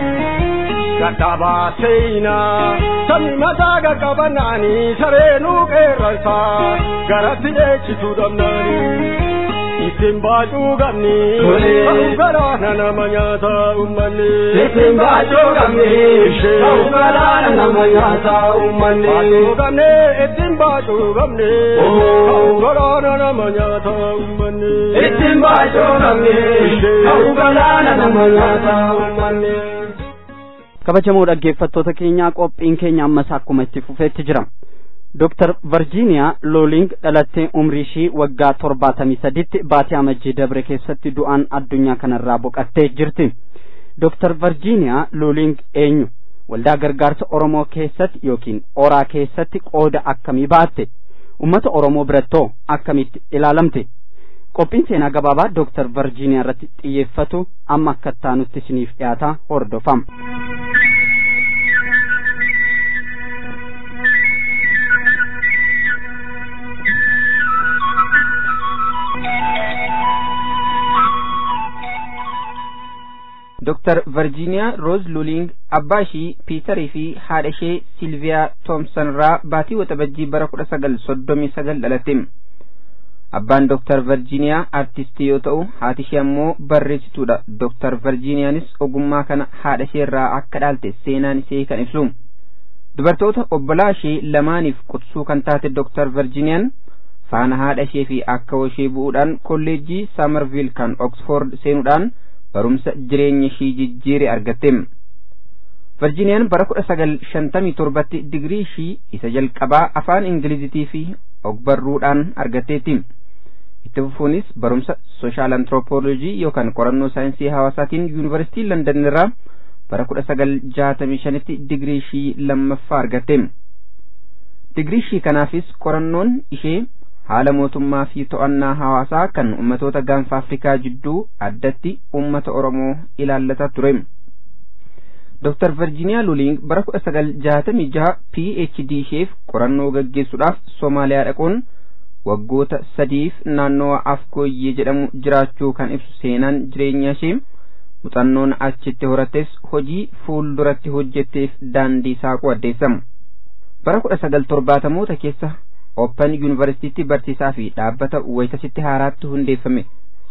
gadhabaa seenaa sabni mataa qaqqabanaanii sareenuu qeerransaa garatti dheechituu dhabnaanii ittiin baacuu qabni ta'uu galaana nama nyaata ummanni ittiin baacuu qabni ta'uu galaana nama nyaata ummanni baacuu qabni ittiin baacuu qabni ta'uu galaana nama nyaata ummanni ittiin baacuu qabni ta'uu galaana nama nyaata ummanni. kabajamoo dhaggeeffattoota keenyaa qophiin keenya ammas akkuma itti fufeetti jira Dr. Virginia Looling dhalattee umrii ishii waggaa torbaatamii saditti baatii amajjii dabre keessatti du'aan addunyaa kanarraa boqattee jirti. Dr. Virginia Looling eenyu? Waldaa gargaarsa Oromoo keessatti yookiin oraa keessatti qooda akkamii baatte? Uummata Oromoo birattoo akkamitti ilaalamte? Qophiin seenaa gabaabaa Dr. Virginia irratti xiyyeeffatu amma akka taanutti isiniif dhiyaata hordofama. Dr. Virginia Rose Luling abbaa ishii Piitarii fi haadha ishee Silviyaa Toomsan irraa baatii waxabajjii bara kudha sagal soddomii sagal dhalatte. Abbaan Dr. Virginia artistii yoo ta'u haati ishee ammoo barreessituudha. Dr. Virginiyaanis ogummaa kana haadha ishee irraa akka dhaalte seenaan ishee kan ibsu. Dubartoota obbolaa ishee lamaaniif qutsuu kan taate Dr. Virginiyaan faana haadha ishee fi akka ishee bu'uudhaan kolleejjii Saamarviil kan Oxford seenuudhaan barumsa jireenya ishii jijjiire argatte. Virginiyaan bara kudha sagal shantamii torbatti digirii ishii isa jalqabaa afaan Ingilizitii fi ogbarruudhaan argatteetti. Itti fufuunis barumsa sooshaal antiroopoolojii yookaan qorannoo saayinsii hawaasaatiin yuunivarsiitii London irraa bara kudha sagal jaatamii shanitti digirii ishii lammaffaa argatte. Digirii ishii kanaafis qorannoon ishee haala mootummaa fi to'annaa hawaasaa kan ummatoota gaanfa Afrikaa jidduu addatti ummata Oromoo ilaallata ture. Dr. Virginia Luling bara kudha sagal jaatamii jaha PhD isheef qorannoo gaggeessuudhaaf Somaaliyaa dhaquun waggoota sadiif naannoo Afkooyyee jedhamu jiraachuu kan ibsu seenaan jireenya ishee muuxannoon achitti horattes hojii fuulduratti hojjetteef daandii saaquu addeessama. Bara kudha sagal torbaatamoota keessa Open Yuunivarsiitii barsiisaa fi dhaabbata wayitasitti haaraatti hundeeffame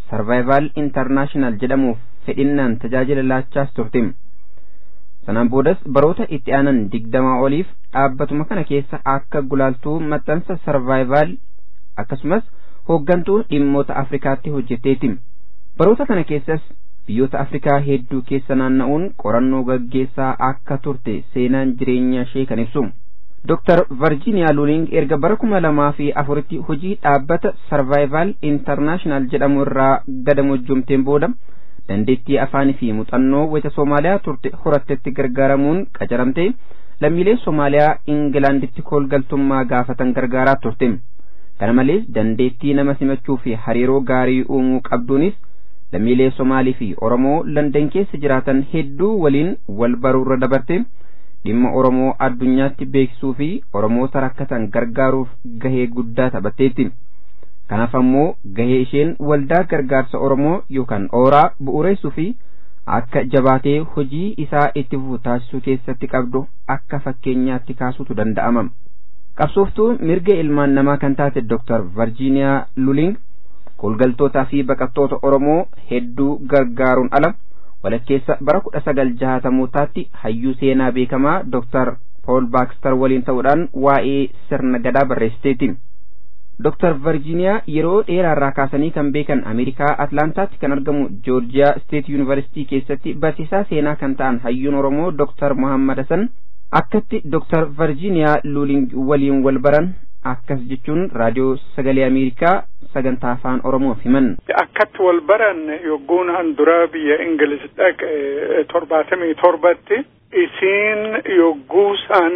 sarvaayivaal intarnaashinaal jedhamuuf fedhinnaan tajaajila laachaas turte sanaan boodas baroota itti aanan digdamaa oliif dhaabbatuma kana keessa akka gulaaltuu maxxansa sarvaayivaal akkasumas hooggantuu dhimmoota afrikaatti hojjetteeti baroota kana keessas biyyoota afrikaa hedduu keessa naanna'uun qorannoo gaggeessaa akka turte seenaan jireenya ishee kan ibsu Dr. Virginia Luling erga bara kuma lamaa fi afuritti hojii dhaabbata Survival International jedhamu irraa gadamojjomteen booda dandeettii afaanii fi muuxannoo wayita Soomaaliyaa turte horattetti gargaaramuun qacaramte lammiilee Soomaaliyaa Ingilaanditti koolgaltummaa gaafatan gargaaraa turte. Kana malees dandeettii nama simachuu fi hariiroo gaarii uumuu qabduunis lammiilee Somaalii fi Oromoo Landan keessa jiraatan hedduu waliin wal baruurra dabarte. dhimma Oromoo addunyaatti beeksisuu fi Oromoota rakkatan gargaaruuf gahee guddaa taphatteetti. Kanaaf ammoo gahee isheen waldaa gargaarsa Oromoo yookaan ooraa bu'uureessuu fi akka jabaatee hojii isaa itti fufu taasisuu keessatti qabdu akka fakkeenyaatti kaasuutu danda'ama. Qabsooftuu mirga ilmaan namaa kan taate Dr. Virginia Luling koolgaltootaa fi baqattoota Oromoo hedduu gargaaruun ala walakkeessa bara kudha sagal jahatamootaatti hayyuu seenaa beekamaa Dr. Paul Baxter waliin ta'uudhaan waa'ee sirna gadaa barreessiteeti. Dr. Virginia yeroo dheeraarraa kaasanii kan beekan Ameerikaa Atlaantaatti kan argamu Joorjiyaa State University keessatti barsiisaa seenaa kan ta'an hayyuun Oromoo Dr. Muhammad Hassan akkatti Dr. Virginia Luling waliin wal baran akkas jechuun raadiyoo sagalee Ameerikaa sagantaa afaan Oromoof himan. Akkatti wal baran yogguun an dura biyya Ingilis dhaqe torbaatamii torbatti isiin yogguu san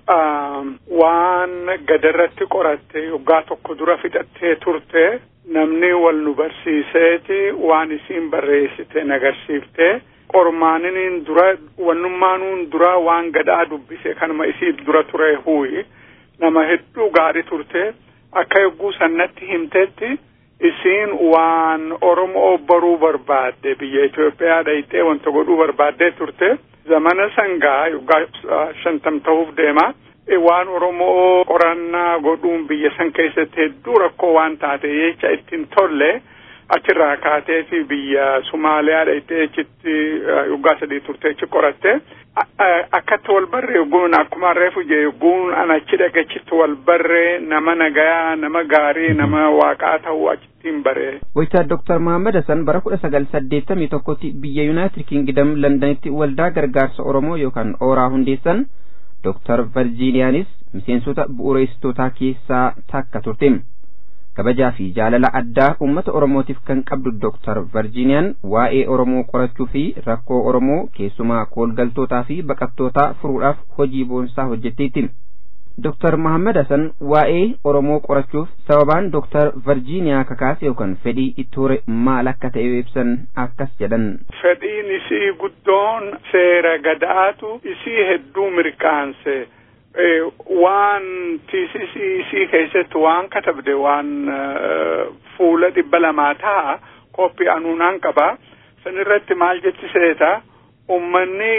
waan gadarratti qoratte yoggaa tokko dura fixattee turte namni wal nu barsiiseeti waan isiin barreessite nagarsiifte qormaaniniin dura wannumaanuun dura waan gadaa dubbise kanuma isiif dura ture huuyi nama hedduu gaarii turte akka yogguu sannatti himtetti isiin waan Oromoo baruu barbaadde biyya Itoophiyaa dhayxee wanta godhuu barbaaddee turte zamana sangaa yoggaa shantam ta'uuf deema waan Oromoo qorannaa godhuun biyya san keessatti hedduu rakkoo waan taate jecha ittiin tolle achirraa kaatee fi biyya Sumaaliyaa dhayxee achitti yoggaa sadii turte achi qoratte akkatti wal barree yogguun akkuma reefu jee yogguun an achi dhaqachitti wal barree nama nagayaa nama gaarii nama waaqaa ta'uu achittiin baree. Waytaa Dr. Muhammad Hassan bara kudha sagal saddeettamii tokkotti biyya Yuunaayitid Kingdom Londanitti waldaa gargaarsa Oromoo yookaan ooraa hundeessan Dr. Virgiiniyaanis miseensota bu'uureessitootaa keessaa takka turte. kabajaa fi jaalala addaa uummata oromootiif kan qabdu Dr. Virgiiniyaan waa'ee Oromoo qorachuu fi rakkoo Oromoo keessumaa koolgaltootaa fi baqattootaa furuudhaaf hojii boonsaa hojjetteetti. Dr. Muhammad Hassan waa'ee Oromoo qorachuuf sababaan Dr. Virgiiniyaa kakaase yookaan fedhii itti hore maal akka ta'e ibsan akkas jedhan. Fedhiin isii guddoon seera gadaatu isii hedduu mirkaanse. waan tiisisii isii keessatti waan katabde waan fuula dhibba lamaa ta'a qophii anuunaan qaba san irratti maal jechi seeta ummanni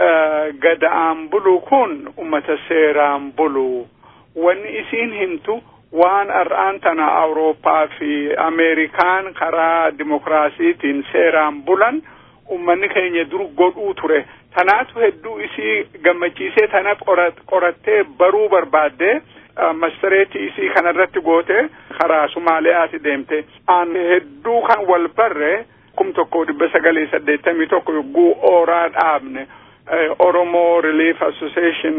gada'aan bulu kun ummata seeraan bulu wanni isiin himtu waan har'aan tana awurooppaa fi ameerikaan karaa dimokiraasiitiin seeraan bulan ummanni keenya dur godhuu ture tanaatu hedduu isii gammachiisee tana qorattee baruu barbaadde mastareetii isii kanarratti goote karaa sumaaliyaati deemte an hedduu kan wal barre kum tokko dhibba sagalii saddeettamii tokko yogguu ooraa dhaabne Oromoo Relief Association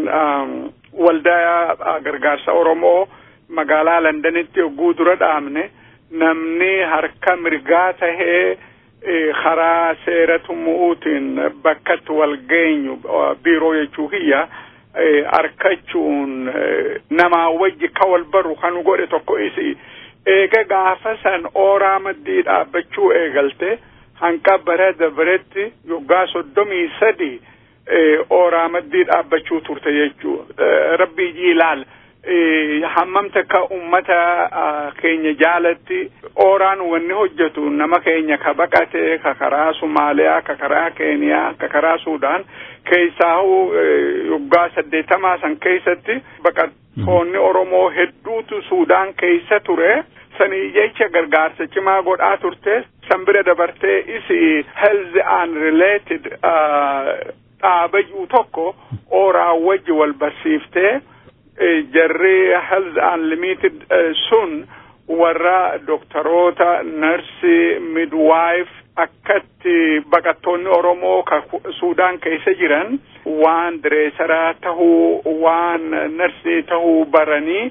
waldaa gargaarsa Oromoo magaalaa Londanitti yogguu dura dhaabne namni harka mirgaa tahee karaa seera tumuutiin bakkatti wal geenyu biiroo jechuu kiyya harkachuun namaa wajji ka wal baru kan godhe tokko isi eega gaafa san ooraa maddii dhaabbachuu eegalte hanqa bara dabretti yoggaa soddomii sadi ooraa maddii dhaabbachuu turte jechuu rabbii ilaal hammam takka ummata keenya jaalatti ooraan wanni hojjetu nama keenya ka baqate ka karaa Sumaaliyaa ka karaa Keeniyaa ka karaa Suudaan keessaa yoggaa saddeettamaa san keessatti baqattoonni Oromoo hedduutu Suudaan keessa ture sanii jecha gargaarsa cimaa godhaa turte san bira dabartee isi health and related dhaabajuu tokko ooraa wajji wal barsiiftee jarri health unlimited sun warra doktoroota narsii midwife akkatti baqattoonni oromoo ka suudaan keessa jiran waan direesaraa tahuu waan narsii tahuu baranii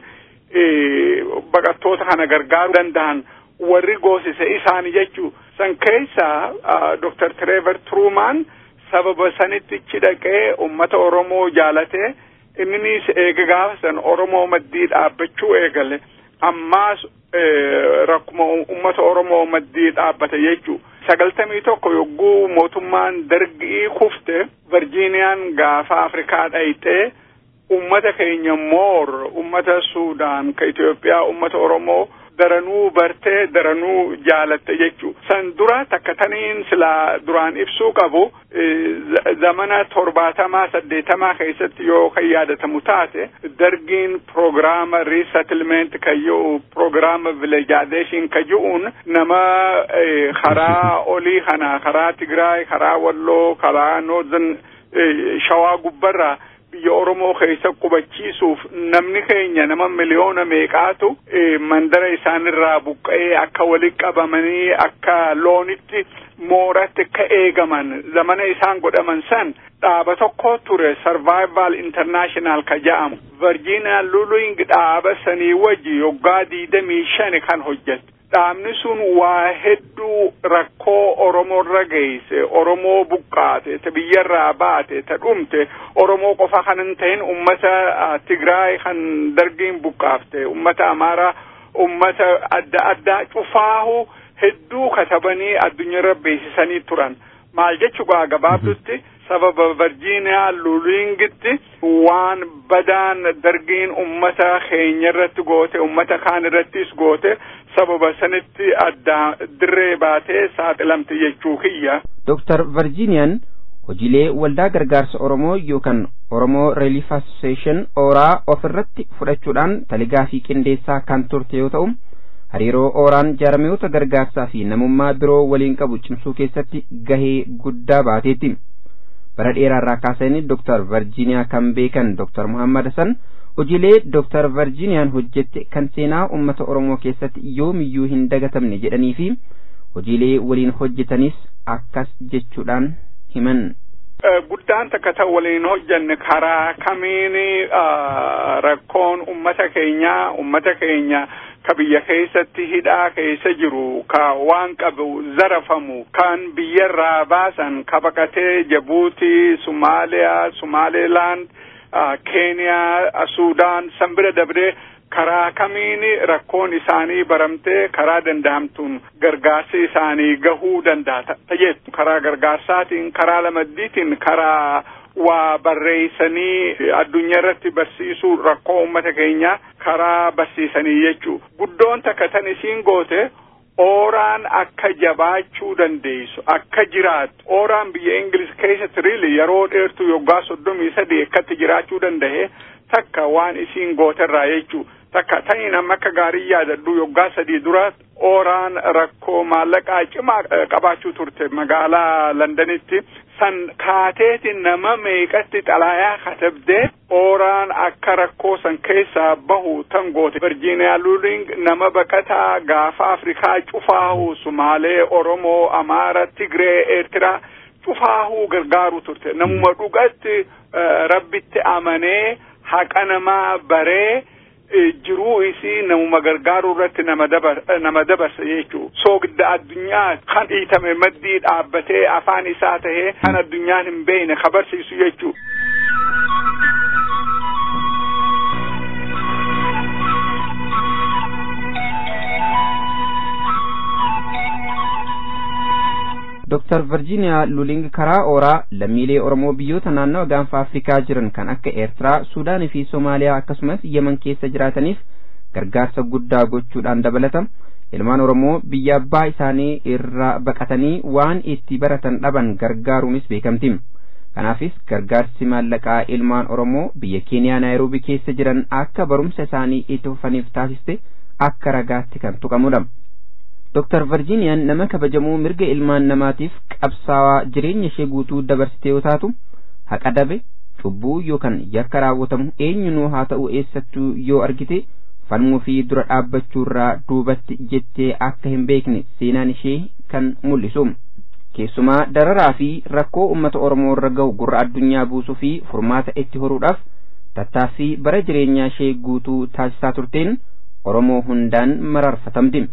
baqattoota kana gargaaruu danda'an warri goosise isaani jechuu san keessa doktar Trevor Truman sababa sanitti ichi dhaqee ummata oromoo jaalatee inninis eega gaafa san oromoo maddii dhaabbachuu eegale ammaas rakkuma ummata oromoo maddii dhaabbate jechuu sagaltamii tokko yogguu mootummaan dargii kufte virgiiniyaan gaafa afrikaa dhayxee ummata keenya moor ummata suudaan ka itiyoophiyaa ummata oromoo daranuu bartee daranuu jaalatte jechuu san dura takka taniin silaa duraan ibsuu qabu zamana torbaatamaa saddeetamaa keessatti yoo kan yaadatamu taate dargiin proogiraama resettlement ka ji'u proogiraama vilejaadeshin ka ji'uun nama karaa olii kana karaa tigraay karaa walloo karaa noozan shawaa gubbarraa biyya oromoo keessa qubachiisuuf namni keenya nama miliyoona meeqaatu mandara isaanirraa buqqa'ee akka walitti qabamanii akka loonitti mooratti akka eegaman zamana isaan godhaman san dhaaba tokko ture survival international ka ja'amu virginia luling dhaaba sanii wajji yoggaa diidamii shani kan hojjette dhaabni sun waa hedduu rakkoo oromoorra geesse oromoo buqqaate ta biyyarraa baate ta dhumte oromoo qofa kan hin ta'in ummata tigraay kan dargiin buqqaafte ummata amaaraa ummata adda addaa cufaahu hedduu katabanii addunyaarra beeksisanii turan maal jechuudha gabaabdutti sababa virgiiniyaa lulingitti waan badaan dargiin ummata keenya irratti goote ummata kaan irrattis goote sababa sanitti addaa dirree baatee saaxilamte jechuu kiyya. Dooktar Virgiiniyaan hojiilee waldaa gargaarsa Oromoo yookaan Oromoo Relief Association ooraa ofirratti fudhachuudhaan taligaa fi qindeessaa kan turte yoo ta'u hariiroo ooraan jaarmiyoota gargaarsaa fi namummaa biroo waliin qabu cimsuu keessatti gahee guddaa baateetti. bara dheeraarraa kaasanii Dr. Virgiiniyaa kan beekan Dr. Muhammad Hassan hojiilee Dr. Virgiiniyaan hojjette kan seenaa uummata Oromoo keessatti yoomiyyuu hin dagatamne jedhanii fi hojiilee waliin hojjetanis akkas jechuudhaan himan. Guddaan takka ta'u waliin hojjanne karaa kamiin rakkoon ummata keenyaa ummata keenya ka biyya keessatti hidhaa keessa jiru ka waan qabu zarafamu kan biyyarraa baasan ka baqatee jabuutii sumaaliyaa sumaaleelaand keeniyaa suudaan san bira dabree karaa kamiin rakkoon isaanii baramtee karaa danda'amtuun gargaarsi isaanii gahuu danda'a tajeetu karaa gargaarsaatiin karaa lamaddiitiin karaa waa barreeysanii addunyaa irratti barsiisuu rakkoo ummata keenyaa karaa barsiisanii jechuu guddoon takka tan isiin goote ooraan akka jabaachuu dandeessu akka jiraattu ooraan biyya ingilis keessatti riili yeroo dheertuu yoggaa soddomii sadii akkatti jiraachuu danda'e takka waan isiin gooterraa jechuu takka taniin amma akka gaarii yaadadhu yoggaa sadii dura ooraan rakkoo maallaqaa cimaa qabaachuu turte magaalaa londanitti san kaateetiin nama meeqatti xalaayaa katabdee ooraan akka rakkoo san keessaa bahu tan goote virgiiniyaa luuling nama baqataa gaafa afrikaa cufaahu sumaalee oromoo amaara tigree eertiraa cufaahuu gargaaruu turte namuma dhugatti rabbitti amanee haqa namaa baree jiruu isii namuma gargaaruu irratti nama dabarsa jechuu soogidda addunyaa kan dhiitame maddii dhaabbatee afaan isaa tahee kan addunyaan hin beekne kabarsiisu jechuu. Dr. Virgiiniyaa Luling karaa ooraa lammiilee Oromoo biyyoota naannawa gaanfa Afrikaa jiran kan akka Eertiraa, Suudaanii fi Somaaliyaa akkasumas Yemen keessa jiraataniif gargaarsa guddaa gochuudhaan dabalata. Ilmaan Oromoo biyya abbaa isaanii irraa baqatanii waan itti baratan dhaban gargaaruunis beekamti. Kanaafis gargaarsi maallaqaa ilmaan Oromoo biyya Keeniyaa Naayiroobii keessa jiran akka barumsa isaanii itti fufaniif taasiste akka ragaatti kan tuqamudha. Dr. Virgiiniyaan nama kabajamuu mirga ilmaan namaatiif qabsaawaa jireenya ishee guutuu dabarsitee yoo taatu haqa dabe cubbuu yookaan yakka raawwatamu eenyunuu haa ta'u eessattuu yoo argite falmuu fi dura dhaabbachuurraa duubatti jettee akka hin beekne seenaan ishee kan mul'isu. Keessumaa dararaa fi rakkoo uummata Oromoo irra gahu gurra addunyaa buusuu fi furmaata itti horuudhaaf tattaaffii bara jireenyaa ishee guutuu taasisaa turteen Oromoo hundaan mararfatamti.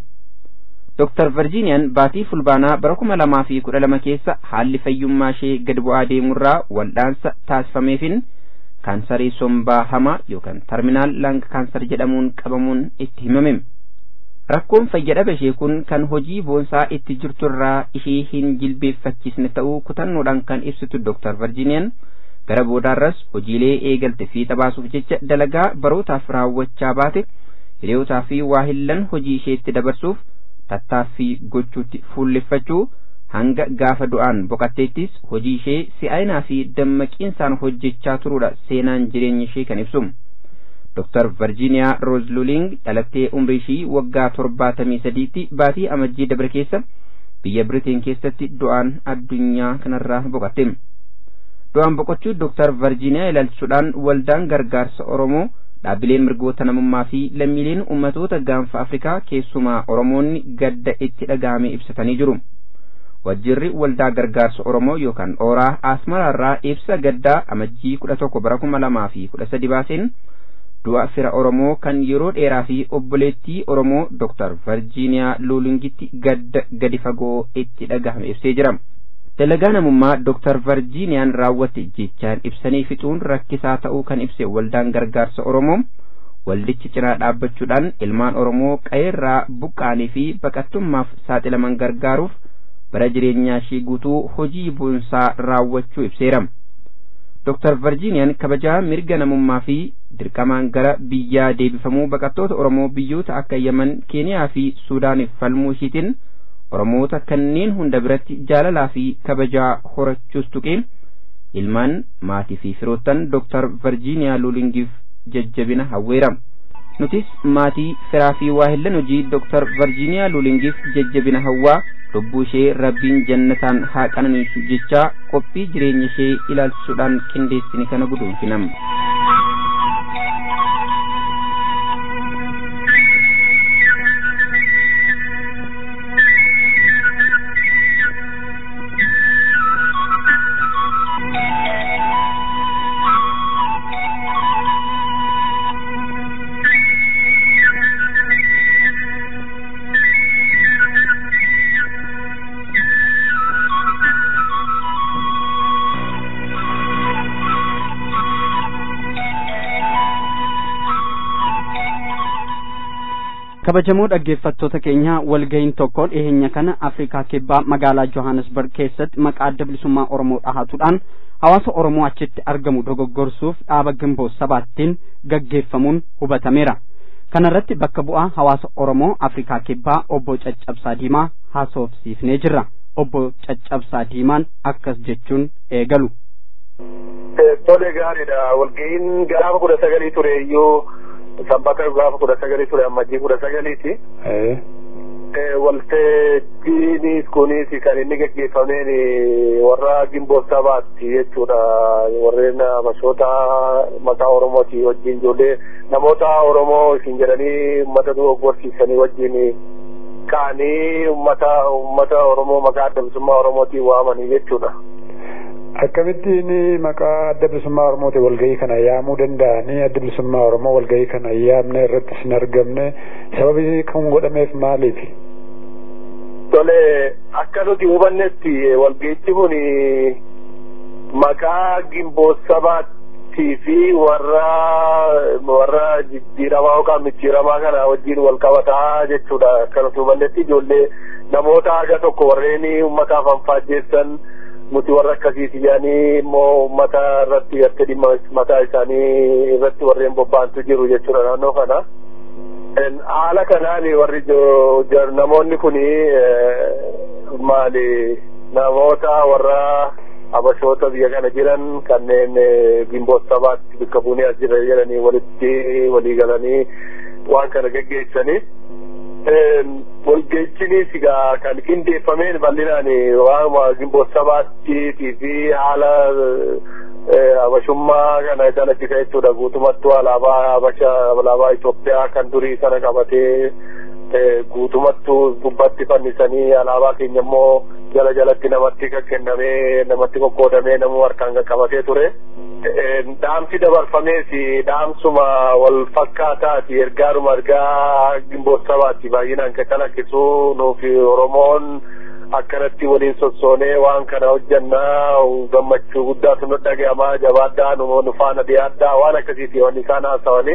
Dr. Virgiiniyaan baatii fulbaanaa bara kuma lamaa fi kudha lama keessa haalli fayyummaa ishee gad bu'aa deemurraa wal'aansa taasifameefin kaansarii sombaa hamaa yookaan terminaal lang kaansar jedhamuun qabamuun itti himame. Rakkoon fayyadhaba ishee kun kan hojii boonsaa itti jirturraa ishee hin jilbeeffachiisne ta'uu kutannoodhaan kan ibsitu Dr. Virgiiniyaan gara boodaarras hojiilee eegalte fiixa baasuuf jecha dalagaa barootaaf raawwachaa baate hiriyootaa fi waahillan hojii isheetti dabarsuuf tattaaffii gochuutti fuulleffachuu hanga gaafa du'aan boqatteettis hojii ishee si'aayinaa fi dammaqiinsaan hojjechaa turuudha seenaan jireenya ishee kan ibsu. Dr. Virgiiniyaa Roos Luling dhalattee umrii ishii waggaa torbaatamii sadiitti baatii amajjii dabre keessa biyya Biriteen keessatti du'aan addunyaa kanarraa boqatte. Du'aan boqochuu Dr. Virgiiniyaa ilaalchisuudhaan waldaan gargaarsa Oromoo dhaabbileen mirgoota namummaa fi lammiileen ummatoota gaanfa Afrikaa keessumaa Oromoonni gadda itti dhaga'ame ibsatanii jiru. Wajjirri waldaa gargaarsa Oromoo yookaan Ooraa Asmaraarraa ibsa gaddaa amajjii kudha tokko bara kuma lamaa fi kudha sadi baaseen du'a fira Oromoo kan yeroo dheeraa fi obboleettii Oromoo Dr. Virgiiniyaa Luulingitti gadda gadi fagoo itti dhagahame ibsee jira. Dalagaa namummaa Dr. Virgiiniyaan raawwatte jechaan ibsanii fixuun rakkisaa ta'uu kan ibse waldaan gargaarsa Oromoo waldichi cinaa dhaabbachuudhaan ilmaan Oromoo qayeerraa buqqaanii fi baqattummaaf saaxilaman gargaaruuf bara jireenyaa ishii guutuu hojii boonsaa raawwachuu ibseera. Dr. Virgiiniyaan kabajaa mirga namummaa fi dirqamaan gara biyyaa deebifamuu baqattoota Oromoo biyyoota akka Yaman, Keeniyaa fi Suudaaniif falmuu ishiitiin Oromoota kanneen hunda biratti jaalalaa fi kabajaa horachuus tuqee ilmaan maatii fi firoottan Dr. Virgiiniyaa Luulingiif jajjabina hawweera. Nutis maatii firaa fi waahillan hojii Dr. Virgiiniyaa Luulingiif jajjabina hawwaa lubbuu ishee rabbiin jannataan haa qananiisu jechaa qophii jireenya ishee ilaalchisuudhaan qindeessine kana guduunfinam. kabajamoo dhaggeeffattoota keenya walga'iin tokko dhiyeenya kana afrikaa kibbaa magaalaa johannesburg keessatti maqaa adda bilisummaa oromoo dhahatuudhaan hawaasa oromoo achitti argamu dogoggorsuuf dhaaba gimboo sabaattiin gaggeeffamuun hubatameera kana irratti bakka bu'aa hawaasa oromoo afrikaa kibbaa obbo caccabsaa diimaa haasofsiifnee jirra obbo caccabsaa diimaan akkas jechuun eegalu. Tole gaariidha walga'iin gaafa kudha sagalii ture iyyuu sabbata gaafa kudha sagalii ture ammajjii kudha sagaliiti. Waltajjiinis kunis kan inni gaggeeffameen warra gimboo sabaatti jechuudha. Warreen mashoota mataa Oromooti wajjin ijoollee namoota Oromoo isin jedhanii uummata dogoggorsiisanii wajjin ka'anii uummata uummata Oromoo maqaa adda bilisummaa Oromootiin waamanii jechuudha. Akkamittiin maqaa adda bilisummaa Oromooti walgahii kana yaamuu danda'anii adda bilisummaa Oromoo walgahii kana yaamne irratti hin argamne sababi kan godhameef maaliif? Tole akka nuti hubannetti walgahichi kun maqaa gimboo sabaattii fi warra warra jijjiiramaa yookaan micciiramaa kana wajjin wal qabataa jechuudha. Akka nuti hubannetti ijoollee namoota haga tokko warreen uummataaf anfaajjeessan nuti warra akkasiiti jedhanii immoo uummata irratti gartee dhimma mataa isaanii irratti warreen bobba'antu jiru jechuudha naannoo kana. Haala kanaan warri namoonni kun maali namoota warra abashoota biyya kana jiran kanneen gimboo sabaatti bakka buunee as jira jedhanii walitti walii galanii waan kana geggeessanii. Walgeechiniis egaa kan qindeeffameen bal'inaan waanuma gimboo sabaattii fi haala habashummaa kana calaqqisa jechuudha guutumattuu alaabaa habasha alaabaa Itoophiyaa kan durii sana qabatee guutumattuu gubbatti fannisanii alaabaa keenya immoo jala jalatti namatti kennamee namatti qoqqoodamee namuu harkaan qaqqabatee ture. Dhaamsi dabarfamees dhaamsuma wal fakkaataati ergaadhuma ergaa gimboo sabaatti baay'inaan kan calaqqisu nuufi Oromoon akkanatti waliin sossoonee waan kana hojjannaa gammachuu guddaatu nu dhaga'amaa jabaadhaa nu faana dhiyaadhaa waan akkasiiti wanni isaan haasawanii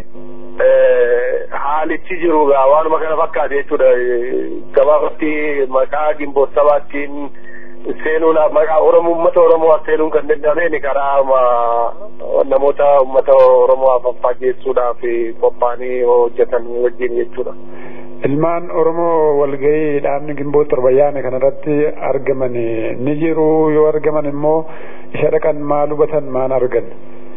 haalichi jiru gaa waanuma kana fakkaate jechuudha gabaabatti maqaa gimboo sabaattiin seenuun maqaa oromoo ummata oromoo seenuun kan danda'ameen karaa namoota ummata oromoo fageessuudhaaf qophaa'anii hojjetan wajjin jechuudha. Ilmaan Oromoo walgahii dhaabni gimboo torbayyaane kanarratti argaman ni jiru yoo argaman immoo isa dhaqan maal hubatan maal argan.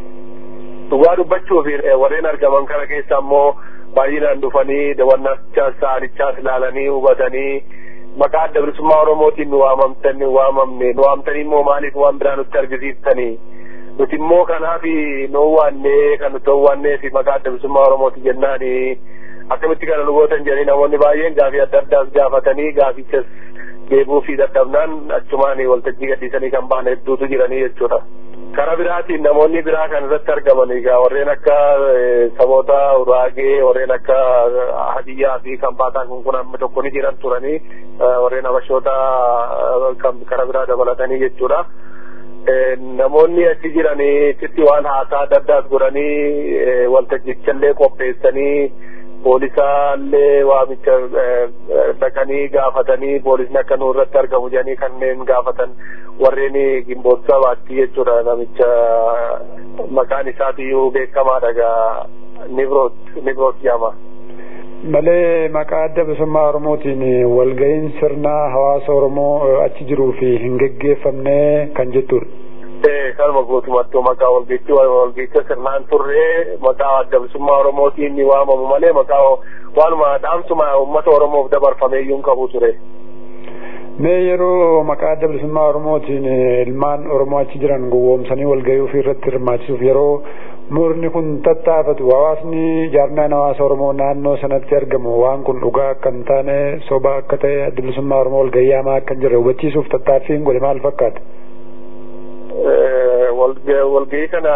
Dhugaa dubbachuuf warreen argaman kana keessa immoo baay'inaan dhufanii daawwannachaas saanichaas ilaalanii hubatanii maqaa adda bilisummaa Oromootiin nu waamamtan nu waamamne nu waamtanii immoo maaliif waan biraa nutti argisiiftanii nuti immoo kanaaf nu waannee kan nuti waannee fi maqaa adda bilisummaa Oromooti jennaanii akkamitti kana nu gootan jedhanii namoonni baay'een gaafii adda addaas gaafatanii gaafichas deebuu fi dadhabnaan achumaan waltajjii gadhiisanii kan ba'an hedduutu jiranii jechuudha. Kara biraatiin namoonni biraa kan irratti argaman egaa warreen akka saboota uraagee warreen akka hadiyyaa fi kan baataan kun kun amma tokko ni jiran turanii warreen habashoota kan kara biraa dabalatanii jechuudha. namoonni achi jiranii sitti waan haasaa adda addaas godhanii waltajjichallee qopheessanii poolisaallee waamicha dhaqanii gaafatanii poolisni akka nu irratti argamu jedhanii kanneen gaafatan warreen gimboota sabaatti jechuudha namicha maqaan isaatiyyuu beekamaadha gaa nibroot nibroot jedhama. malee maqaa adda bilisummaa oromootiin walga'iin sirnaa hawaasa oromoo achi jiruu fi hin geggeeffamne kan jettudha. kanuma guutumattuu maqaa walgeettii walgeettii sirnaan turree maqaa adda bilisummaa oromootiin ni waamamu malee maqaa waanuma dhaamsuma uummata oromoof dabarfamee iyyuu hin qabu ture. Mee yeroo maqaa adda bilisummaa oromootiin ilmaan oromoo achi jiran gowwoomsanii walgahii ofii irratti hirmaachisuuf yeroo murni kun tattaafatu hawaasni jaarmiyaan hawaasa oromoo naannoo sanatti argamu waan kun dhugaa akka hin taane soba akka ta'e adda bilisummaa oromoo walgahii hamaa akka hin jirre hubachiisuuf tattaaffiin godhe maal fakkaata? walgahii kana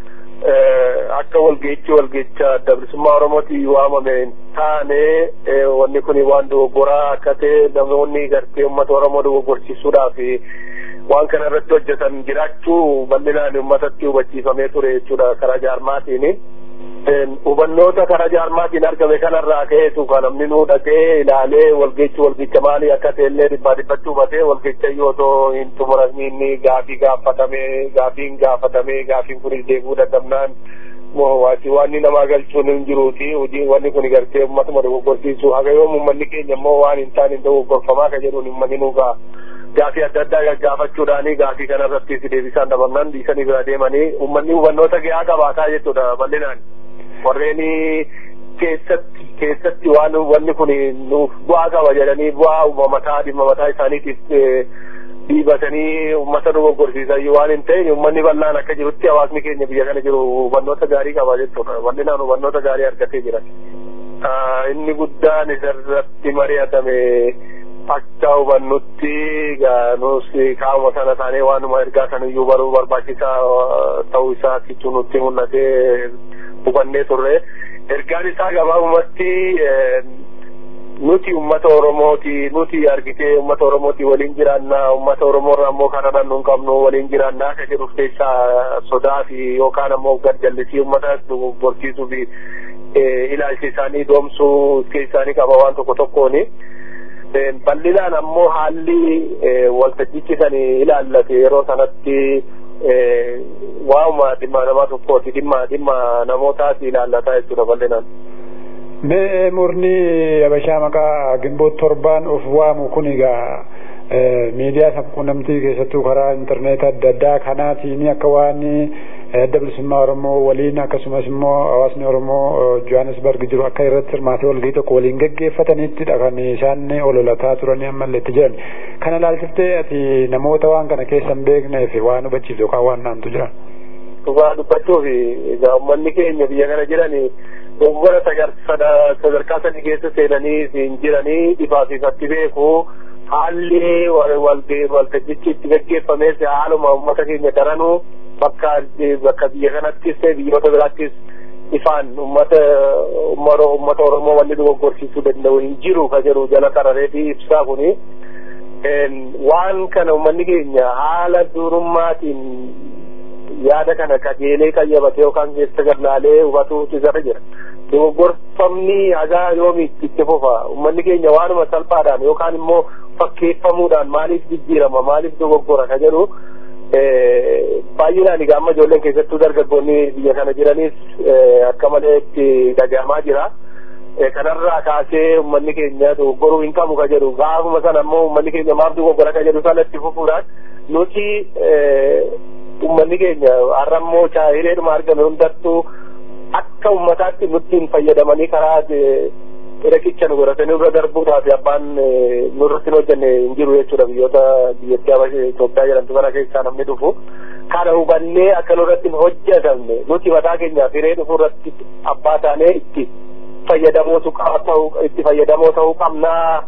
akka walgahichi walgahicha adda bilisummaa oromooti waamame hin taane wanni kun waan dogoggoraa akka ta'e namoonni gartee uummata oromoo dogoggorsiisuudhaaf waan kana irratti hojjetan jiraachuu bal'inaan uummatatti hubachiifamee ture jechuudha karaa jaarmaatiin. Hubannoota karaa jaarmaatiin argame kanarraa ka'eetu kan namni nuu dhaqee ilaalee walgeechi walgicha maalii akka ta'ellee dhibbaa dhibbatti hubatee walgicha yoo otoo hin xumuramiin gaafii gaafatamee gaafiin gaafatamee gaafiin kunis deebuu dadhabnaan waati wanni namaa galchuun hin jiruuti hojii wanni kun gartee uummatuma dogoggorsiisu haga yoom uummanni keenya immoo waan hin taane dogoggorfamaa ka jedhuun uummanni nuu ga'a. gaafii adda addaa gaggaafachuudhaani gaafii kanarratti si deebisaan dabarnaan dhiisanii bira deemanii uummanni hubannoota gahaa qabaataa jechuudha bal'inaan warreen keessatti keessatti waan wanni kun nuuf bu'aa qaba jedhanii bu'aa mataa dhimma mataa isaaniitiif dhiibatanii uummata dogoggorsiisan waan hin ta'in uummanni bal'aan akka jirutti hawaasni keenya biyya kana jiru hubannoota gaarii qaba jechuudha bal'inaan hubannoota gaarii argatee jiran. Inni guddaan isarratti mari'atame akka hubannutti nus qaama sana taanee waanuma ergaa saniyyuu baruu barbaachisaa ta'uu isaa kichuu nutti mul'atee hubannee turre ergaan isaa gabaabumatti nuti ummata oromooti nuti argitee ummata oromooti waliin jiraannaa ummata oromoorraa ammoo kana dhannu hin qabnu waliin jiraannaa akka jedhuuf keessaa sodaa fi yookaan ammoo gadjallisii ummata dogoggorsiisuu fi ilaalcha isaanii doomsuu isaanii qaba waan tokko tokkooni. bal'inaan ammoo haalli waltajjichi san ilaallate yeroo sanatti waa'uma dhimma nama tokkooti dhimma dhimma namootaati ilaallataa jechuudha bal'inaan. Mee murni Habashaa maqaa gimboota torbaan of waamu kun egaa miidiyaa sabquunnamtii keessattuu karaa intarneetii adda addaa kanaatiin akka waan adda bilisummaa Oromoo waliin akkasumas immoo hawaasni Oromoo Johannesburg jiru akka irratti hirmaatee walgahii tokko waliin gaggeeffatanittidha kan isaan ololataa turanii ammallee itti jiran. Kana ilaalchiftee ati namoota waan kana keessa hin beekneef waan hubachiiftu yookaan waan naamtu jira. Dhugaa dubbachuuf egaa uummanni keenya biyya kana jiran dogoggora sadarkaa sadii keessa seenanii hin jiranii dhibaaf ifatti beeku haalli waltajjichi itti gaggeeffames haaluma uummata keenya daranuu bakka bakka biyya kanattis ta'e biyyoota biraattis ifaan uummata uummata Oromoo wanni dogoggorsiisuu danda'u hin jiru ka jedhu jala qarareetii ibsaa kuni waan kana uummanni keenya haala durummaatiin yaada kana qajeelee qayyabate yookaan keessa garnaalee hubatuutu irra jira. Dogoggorfamni hagaa yoomiitti itti fufa uummanni keenya waanuma salphaadhaan yookaan immoo fakkeeffamuudhaan maaliif jijjiirama maaliif dogoggora ka jedhu baay'inaan egaa amma ijoolleen keessattuu dargaggoonni biyya kana jiranis akka malee itti dhagahamaa jira. kanarraa kaasee uummanni keenya dogoggoruu hin qabu ka jedhu gaafuma sana ammoo uummanni keenya maaf dogoggora ka jedhu sana itti fufuudhaan nuti uummanni keenya har'a immoo chaayileedhuma argame hundattuu akka uummataatti nutti hin fayyadamanii karaa riqicha nu godhatanii irra darbuudhaaf abbaan nurratti hin hojjenne hin jiru jechuudha biyyoota biyyattii Itoophiyaa jedhamtu kana keessaa namni dhufu kana hubannee akka nurratti hin hojjetamne nuti mataa keenyaaf hiree dhufu irratti abbaa taanee itti fayyadamoo ta'uu itti fayyadamoo ta'uu qabnaa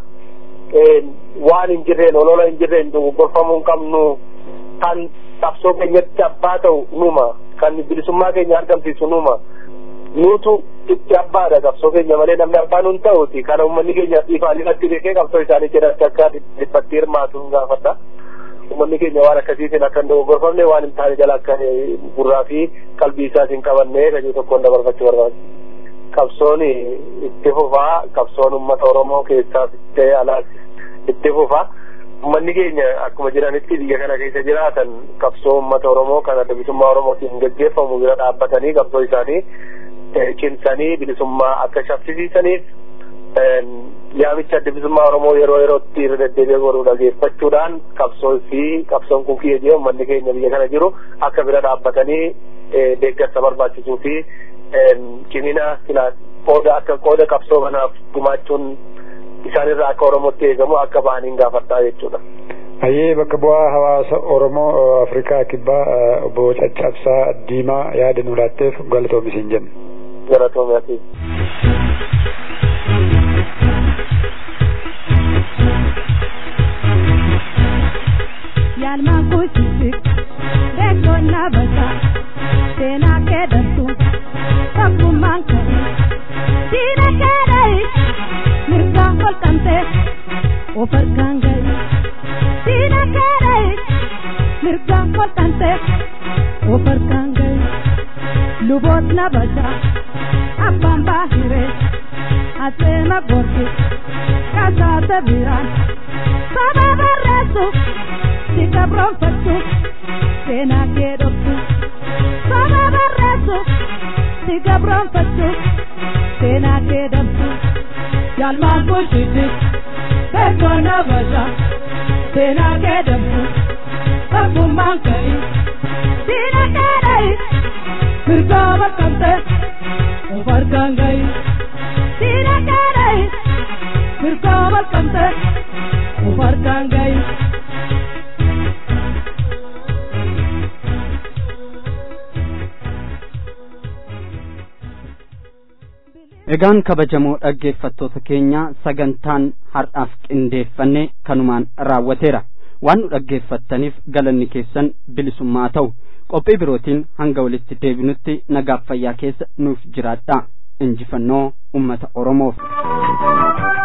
waan hin jirreen olola hin jirreen dogoggorfamuu hin qabnu kan qabsoo keenyatti abbaa ta'u numa kan bilisummaa keenya argamsiisu numa nutu itti abbaadha qabsoo keenya malee namni abbaa nun ta'uti kana uummanni keenya ifaan irratti beekee qabsoo isaanii jedhatti akka dhiphatti hirmaatu hin gaafadha. Uummanni keenya waan akkasiitiin akka hin dogoggorfamne waan hin taane jala akka gurraa fi qalbii isaas hin qabanne kajuu tokkoon dabarfachuu barbaada. Qabsoon itti fufaa qabsoon uummata Oromoo keessaa ta'ee alaas itti fufaa. Uummanni keenya akkuma jiranitti biyya kana keessa jiraatan qabsoo uummata Oromoo kan adda bilisummaa Oromootiin gaggeeffamu bira dhaabbatanii qabsoo isaanii cimsanii bilisummaa akka shaffisiisaniif yaamicha adda bilisummaa Oromoo yeroo yerootti irra deddeebi'ee godhuu dhageeffachuudhaan qabsoo fi qabsoon kun kiyyee uummanni keenya biyya kana jiru akka bira dhaabbatanii deeggarsa barbaachisuu fi cimina qooda akka qooda qabsoo kanaaf gumaachuun isaanirraa akka Oromootti eegamu akka ba'aniin gaafadhaa jechuudha. Hayyee bakka bu'aa hawaasa Oromoo Afrikaa kibbaa obbo Caccabsaa Diimaa yaada nu laatteef galatoomi siin jenna. Galatoomi ati. Yaalmaan kuusitti beekoon dhaabata seenaa keedatu tokkummaan ka'e diina keedhayi mirgaan kolqamte of argaan gahi diina keedhayi mirgaan kolqamte of argaan gahi luboot nabata abbaan baahire aseema gorgi kasaasa biraan saba barreessu si gabroonfattu seenaa kee dhoksu saba barreessu si gabroonfattu seenaa kee dhabdu yaalmaan bulchiti beekoo nabata seenaa kee dhabdu tokkummaan ka'i diina kee dha'i mirgaa baqqabte of harkaan ga'i diina kee dha'i mirgaa baqqabte of harkaan ga'i. Egaan kabajamoo dhaggeeffattoota keenya sagantaan har'aaf qindeeffanne kanumaan raawwateera. Waan nu dhaggeeffattaniif galanni keessan bilisummaa ta'u qophii birootiin hanga walitti deebinutti nagaaf fayyaa keessa nuuf jiraadha. Injifannoo uummata Oromoof.